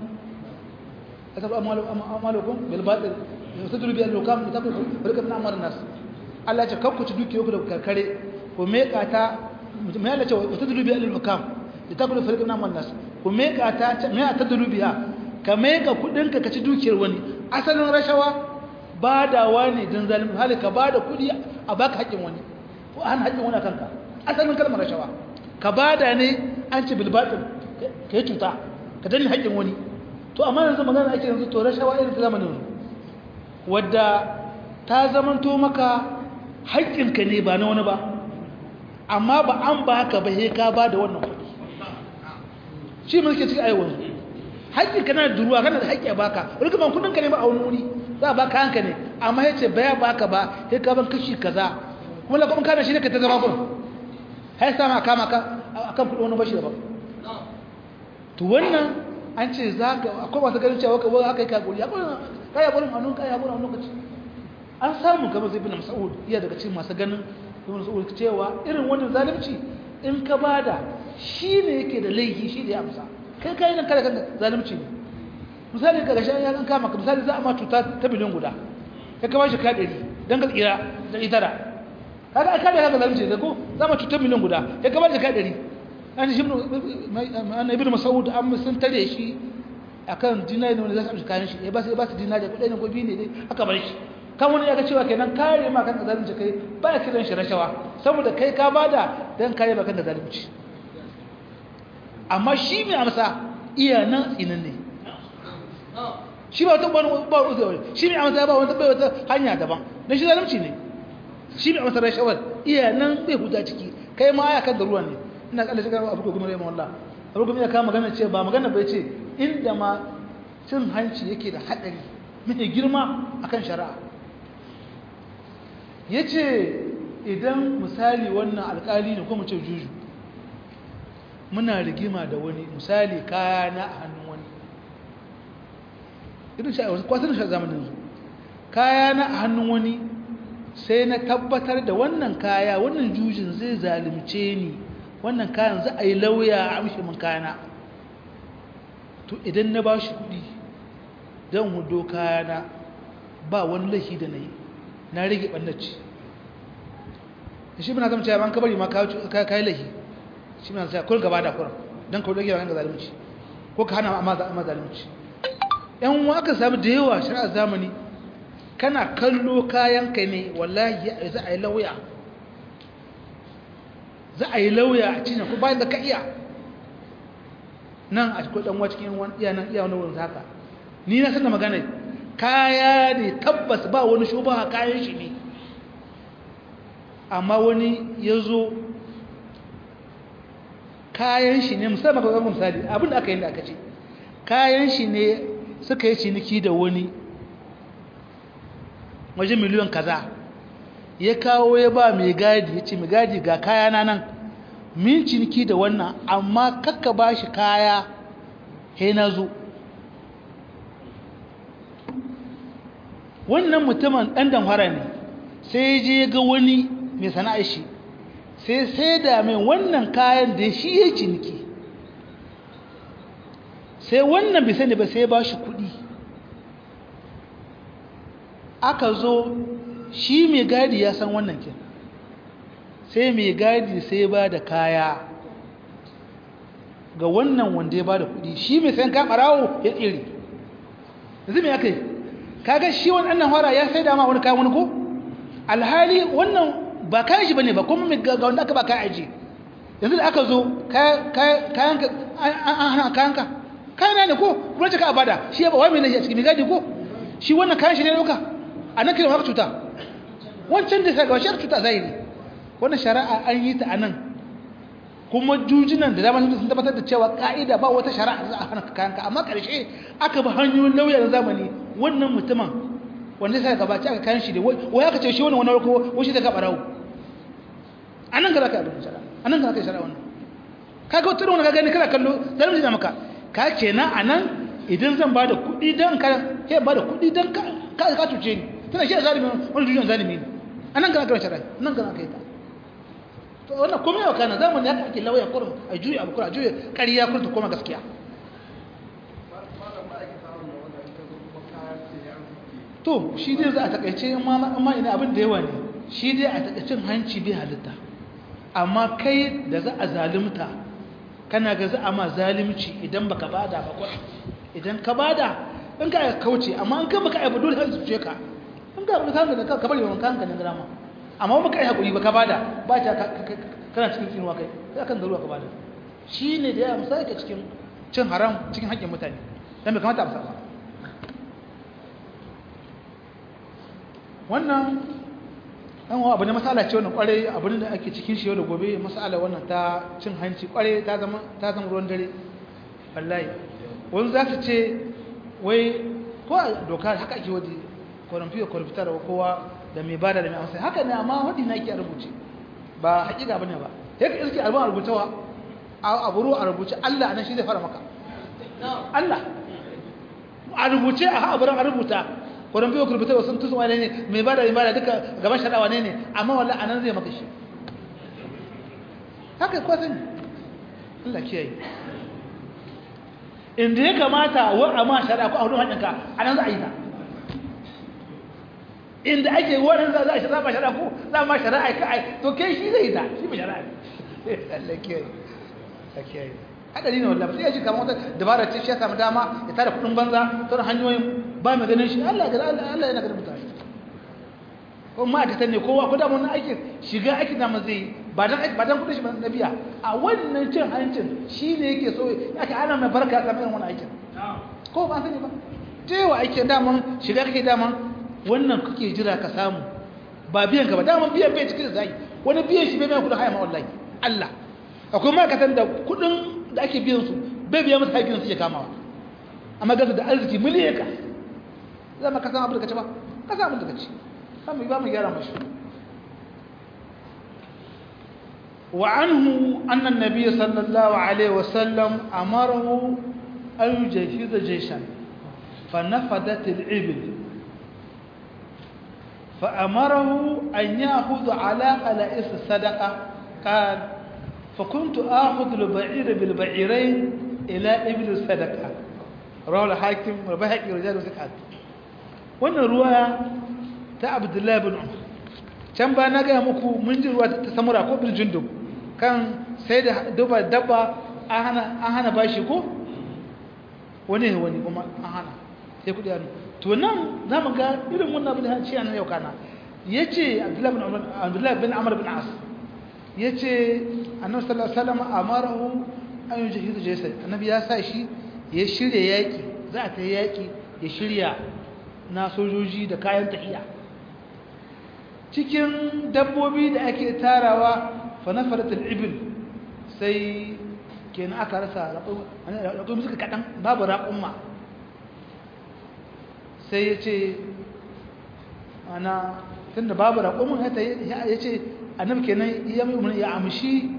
Speaker 1: a taɓa amalukun bilbaɗin da ta dubi al-lukam da ta farka min amar nas Allah ya ce kakuci dukiyoyinku da karkare ko meka ta mai Allah ce wa ta dubi al-lukam da ta farka min amar nas ko meka ta mai ta dubi ka meka kudinka ka ci dukiyar wani asalin rashawa badawa ne don zalimi hali ka bada kudi a baka haƙƙin wani ko an haƙƙin wani kanka asalin kalmar rashawa ka bada ne an ci bilbatin ka yi cuta ka danne haƙƙin wani to amma yanzu magana ake yanzu to rashawa irin ta zamanin yanzu wadda ta zamanto maka haƙƙinka ne ba na wani ba amma ba an ba ka ba he ka ba da wannan kuɗi shi mun suke cikin ayyukan haƙƙinka na da duruwa kana da haƙƙi a baka wani kuma kuɗinka ne ba a wani wuri za a baka hanka ne amma ya ce baya baka ba he ka ban kashi kaza kuma la kuma kana shi ne ka ta zama gurin hai sama kama ka akan kuɗin wani bashi daban to wannan an ce za ka akwai masu ganin cewa kawai haka yi kaguri ka yi gurin hannun ka yi gurin hannun lokaci an samu kamar zai bin mas'ud iya daga cikin masu ganin ibn mas'ud cewa irin wannan zalunci in ka bada shi ne yake da laifi shi da ya amsa kai kai nan kada kanka zalunci ne misali ka gashi ya kan kama ka misali za a ma tuta ta biliyan guda ka kama shi ka ɗari don ka tsira da itara kaga aka da haka zalunci da ko za ma tuta miliyan guda ya kama shi ka ɗari an shi ibn mas'ud an sun tare shi akan dinari ne wanda za su amshi kayan shi ya ba su ba su dinari ko ɗaya ne ko biyu ne dai aka bar shi kan wani ya ga cewa kenan kare ma kan zalunci kai ba ya kiran shi rashawa saboda kai ka bada dan kare ma kan da zalunci amma shi mai amsa iya nan tsinan ne shi ba wata ba wata shi mai amsa ba wata bai wata hanya daban dan shi zalunci ne shi mai amsa rashawar iya nan bai huta ciki kai ma aya kan da ruwan ne ina kalla shi ga abu ko gumare wallah abu gumare ka magana ce ba magana bai ce inda ma cin hanci yake da hadari mai girma akan shari'a yace idan misali wannan alkali ne ko mu ce juju muna rigima da wani misali kaya na a hannun wani idan shi a wasu kwasan shi zamanin zu kaya na a hannun wani sai na tabbatar da wannan kaya wannan jujin zai zalimce ni wannan kayan za a yi lauya a amshi min kayana to idan na ba shi kudi don hudo kayana ba wani laifi da na yi na rage ɓannaci shi muna zama cewa ban kabari ma kayi laifi shi muna cewa kurin gaba da kurin don ka rage ga zalimci ko ka hana amma zalimci yan wa aka samu da yawa shari'ar zamani kana kallo kayanka ne wallahi za a yi lauya za a yi lauya a cikin ko bayan da ka iya nan a cikin ɗanwa cikin iya nan iya wani wurin haka ni na sanar magana kaya ne tabbas ba wani shuba kayan shi ne amma wani ya zo kayan shi ne musamman ka zama misali abinda aka yi da aka ce kayan shi ne suka yi ciniki da wani waje miliyon kaza ya kawo ya ba mai gadi ya ce mai gadi ga kaya na nan min ciniki da wannan amma kakka ba shi kaya he na zo wannan mutumin ɗan damfara ne sai je ga wani mai sana'ar shi sai sai da mai wannan kayan da shi ya ciniki sai wannan bai sani ba sai ba shi kuɗi aka zo shi mai gadi ya san wannan kin sai mai gadi sai ba da kaya ga wannan wanda ya ba da kudi shi mai sayan kamarawo ya tsiri yanzu mai aka yi kaga shi wani annan hara ya sai dama wani kayan wani ko alhali wannan ba kayan shi ba ne ba kuma mai ga wanda aka ba kayan aji yanzu da aka zo kayanka an hana kayanka kayana ne ko kuma ce ka a bada shi ya ba wai mai na shi a cikin mai gadi ko shi wannan kayan shi ne dauka a nan kiran haka cuta wancan da ga washar cuta zahiri wannan shari'a an yi ta a nan kuma jujinan da dama sun tabbatar da cewa ka'ida ba wata shari'a da za a hana kayanka amma ƙarshe aka bi hanyoyin lauyan zamani wannan mutumin wanda sai gabaci aka kayan shi da wai aka ce shi wannan wani ko wai shi daga barawo a nan ga zaka yi shari'a a nan ga zaka yi shari'a wannan kaga wata wani ka gani kana kallo zalunci da maka ka kenan a nan idan zan ba da kuɗi don ka ke ba da kuɗi don ka ka cuce ni tana shi a zalimi wani duniyan zalimi ne a nan gana kira shari'a nan gana kai ta to wannan kuma yau kana zamani haka ake lauya kurum a juya abu kurum a juya ƙarya kurum ta koma gaskiya to shi dai za a takaice amma ina abin da yawa ne shi dai a takaicin hanci bai halitta amma kai da za a zalimta kana ga za a ma zalimci idan baka bada ba kurum idan ka bada in ka kauce amma in ka baka aibu dole sai su ce ka in ka baka kanka ka bari wannan kanka ne drama amma baka yi hakuri baka bada ba ta kana cikin tsinuwa kai sai kan daruwa ka bada shine da ya amsa ka cikin cin haram cikin haƙƙin mutane dan bai kamata amsa ba wannan an wa abu ne masala ce wannan kwarai abin da ake cikin shi yau da gobe masala wannan ta cin hanci kwarai ta zama ta zama ruwan dare wallahi wani za su ce wai ko a doka haka ake waje kwaramfiyo kwarfitar da kowa da mai bada da mai amsa haka ne amma wadda na ke a rubuce ba haƙiƙa ba ne ba ya ka iske albin a rubutawa a buru a rubuce allah a nan shi zai fara maka allah a rubuce a haɓarin a rubuta kwaramfiyo kwarfitar da sun tusu wane ne mai bada mai bada duka gaban shaɗa wane ne amma wallah a nan zai maka shi haka kwasan allah kiyaye inda ya kamata wa a ma shari'a ko a hudu hannunka a nan za a yi ta inda ake wannan za a shari'a ba shari'a ko za ma shari'a ka ai to kai shi zai yi ta shi ba shari'a Allah kiyaye Allah kiyaye hadari ne wallahi sai ya ji kamar wata dabara ce shi ya samu dama ya tara kudin banza ta hanyoyin ba mai ganin shi Allah ga Allah yana ganin mutane ko ma'aikatan ne kowa ko da mun aikin shiga aikin da mun zai ba dan ba dan kudin shi ba na biya a wannan cin hancin shine yake so yake ana mai barka kamar irin wannan aikin ko ba sani ba tewa aikin daman shiga kake daman wannan kuke jira ka samu ba biyan ka ba daman biyan bai cikin zai wani biyan shi bai mai kudin haya ma wallahi Allah akwai ma'aikatan da kudin da ake biyan su bai biya musu haƙin su ke kamawa amma gasa da arziki miliyan ka zama ka san abin da ka ci ba ka san abin da ka ci samu ba mu gyara mashi وعنه أن النبي صلى الله عليه وسلم أمره أن يجهز جيشا فنفدت الإبل فأمره أن يأخذ على قلائس الصدقة قال فكنت آخذ البعير بالبعيرين إلى إبل الصدقة رواه الحاكم والبهقي رجال وسكات wannan ruwa ta abdullahi bin umar can ba na gaya muku mun ji ruwa ta samura ko bin jundub kan sai da duba dabba an hana bashi ko wani ne wani kuma an hana sai kudi hannu to nan za mu ga irin wannan abin da ci a nan yau kana ya ce abdullahi bin amur bin as ya ce annabi sallallahu alaihi wasallam amarahu an yi jahizu jaisai annabi ya sa shi ya shirya yaƙi za a ta yaƙi ya shirya na sojoji da kayan tafiya cikin dabbobi da ake tarawa fa nafaratul ibil sai kenan aka rasa raƙumi suka kaɗan babu raƙumma sai ya ce ana tun da babu raƙumin ya ce annabi kenan ya amshi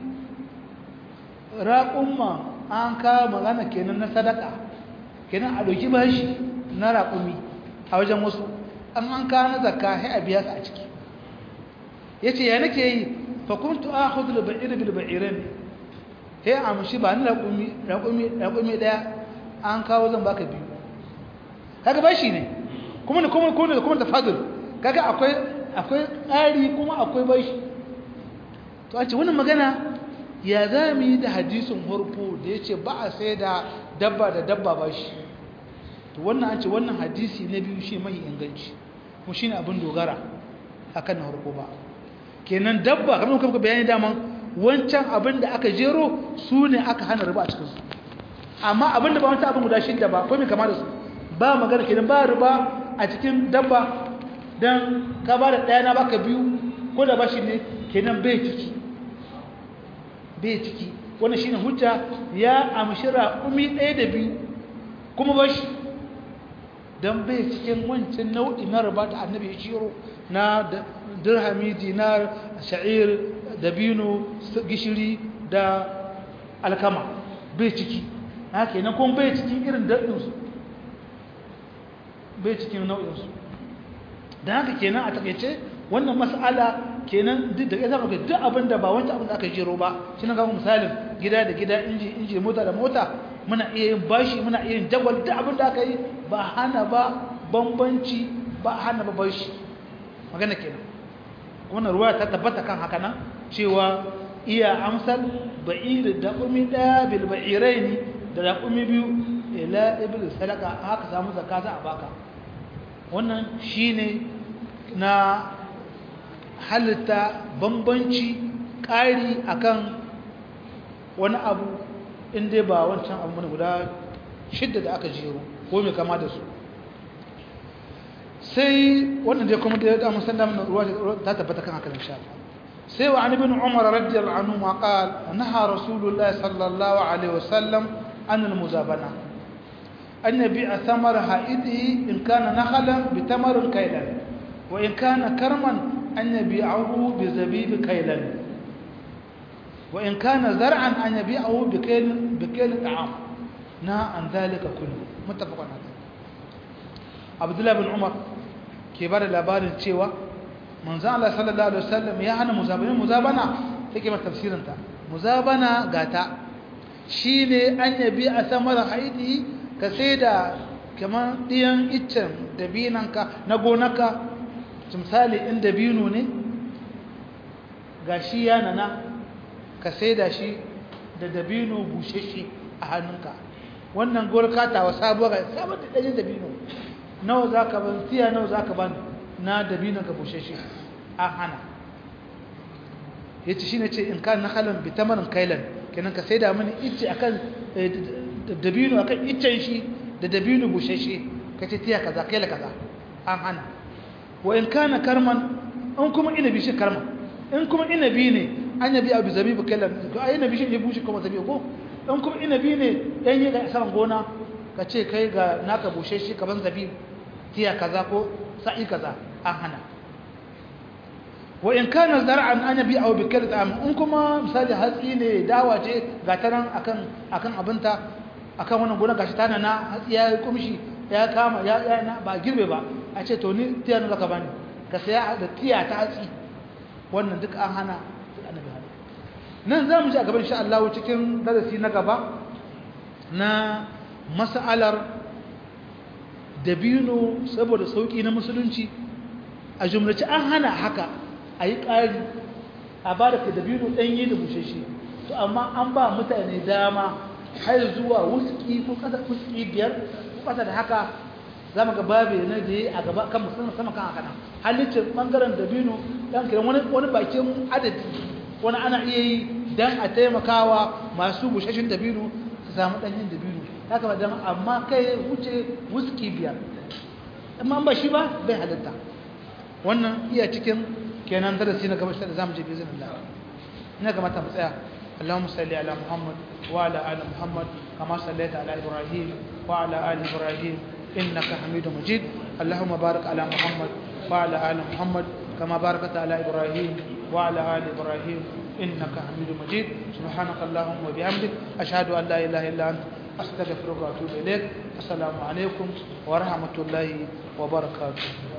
Speaker 1: raƙumma an kawo magana kenan na sadaka kenan a ɗauki bashi na raƙumi a wajen wasu an an kawo na zakka sai a biya su a ciki ya ce ya nake yi fakuntu a hudu da ba'ir bil ba'irin sai a amshi ba ni raƙumi ɗaya an kawo zan baka biyu kaga bashi ne kuma ne kuma kuma da kuma da fadl kaga akwai akwai tsari kuma akwai bashi to a ce wannan magana ya za mu yi da hadisin harfo da ya ce ba a sai da dabba da dabba bashi to wannan an ce wannan hadisi na biyu shi mai inganci kuma shine abin dogara akan na harfo ba kenan dabba kamar kuka bayani daman wancan abin da aka jero su ne aka hana riba a cikinsu amma abin da ba wancan abin guda shidda ba ko mai kama da su ba magana kenan ba riba a cikin dabba don ka ba da ɗaya na baka biyu ko da ba shi ne kenan bai ciki bai ciki wannan shine hujja ya amshi raƙumi ɗaya da biyu kuma ba shi don bai cikin wancan nau'i na riba da annabi ya ciro na dirhami dinar sha'ir dabino gishiri da alkama bai ciki haka kenan kuma bai cikin irin daɗinsu bai cikin nau'insu da haka kenan a takaice wannan mas'ala kenan duk da ya zama ga duk abin da ba wancan abin da aka jero ba shi na kama misalin gida da gida inji inji mota da mota muna iya yin bashi muna iya yin jagwal duk abin da aka yi ba hana ba bambanci ba hana ba bashi magana kenan wannan ruwa ta tabbata kan haka nan cewa iya amsal ba'ir da kumi daya bil ba'iraini da raƙumi biyu ila ibil sadaka haka samu zakka za a baka wannan shine na halitta bambanci ƙari akan wani abu inda ba wancan abu mana guda shidda da aka jero ko mai kama da su sai wannan dai kuma da ya damu sanda mana ruwa ta tabbata kan haka insha Allah sai wa an ibn umar radiyallahu anhu ma qala naha rasulullahi sallallahu alaihi wasallam an al-muzabana an yabi'a thamar ha'idihi in kana nakhalan bi tamarin kailan wa in kana karman أن يبيعه بزبيب كيلا وإن كان زرعا أن يبيعه بكيل, بكيل طعام نهى عن ذلك كله متفق على عبد الله بن عمر كبار الأبار الشيوة من زعل صلى الله عليه وسلم يا أنا مزابنة مزابنة تكي ما تفسير انت مزابنة قاتا شيني أن يبيع ثمر حيدي كسيدا كما ديان إتشم دبينك نقونك misali in dabino ne ga shi yanana ka saida shi da dabino bushashe a hannunka wannan golkatawa sabuwa ga sabon da ɗanyen dabino nawa za ka ban tiya nawa za ka ban na dabino ka bushashe an hana yace shine ce in kan nakhalan bi tamarin kailan kenan ka saida mini icce akan dabino akan iccen shi da dabino bushashe kace tiya kaza kaila kaza an hana wa in kana karman in kuma inabi shi karman in kuma inabi ne an yabi abu zabibu kailan to ai inabi shi ya bushe kuma zabibu ko in kuma inabi ne dan yi ga saman gona kace kai ga naka bushashe kaman zabibu tiya kaza ko sa'i kaza an hana wa in kana zar'an an yabi aw bi kalit am in kuma misali hatsi ne dawa ce ga taran akan akan abinta akan wannan gona gashi tana na hatsi ya kumshi ya kama ya ya na ba girbe ba a ce to ni tiya ne zaka bani ka saya da tiya ta hatsi wannan duk an hana annabi hana nan zamu ji a gaban insha Allah cikin darasi na gaba na mas'alar dabino saboda sauki na musulunci a jumlaci an hana haka a yi ƙari a ba da ka dabino ɗanye da bushashe to amma an ba mutane dama har zuwa wuski ko ƙasa wuski biyar ko ƙasa da haka za mu ga babu na da ya a gaba kan musamman sama kan haka nan halittar ɓangaren dabino ɗan kiran wani wani bakin adadi wani ana iya yi don a taimakawa masu bushashen dabino su samu ɗanyen dabino haka ba dama amma kai wuce wuski biyar amma ba shi ba bai halitta wannan iya cikin kenan darasi na gaba da zamu je bi izinin Allah ina ga mata mu tsaya Allahumma salli ala Muhammad wa ala ali Muhammad kama sallaita ala Ibrahim wa ala ali Ibrahim innaka Hamidum Majid Allahumma barik ala Muhammad wa ala ali Muhammad kama barakta ala Ibrahim wa ala ali Ibrahim innaka Hamidum Majid subhanaka Allahumma wa bihamdik ashhadu an la ilaha illa anta أستغفرك وأتوب إليك السلام عليكم ورحمة الله وبركاته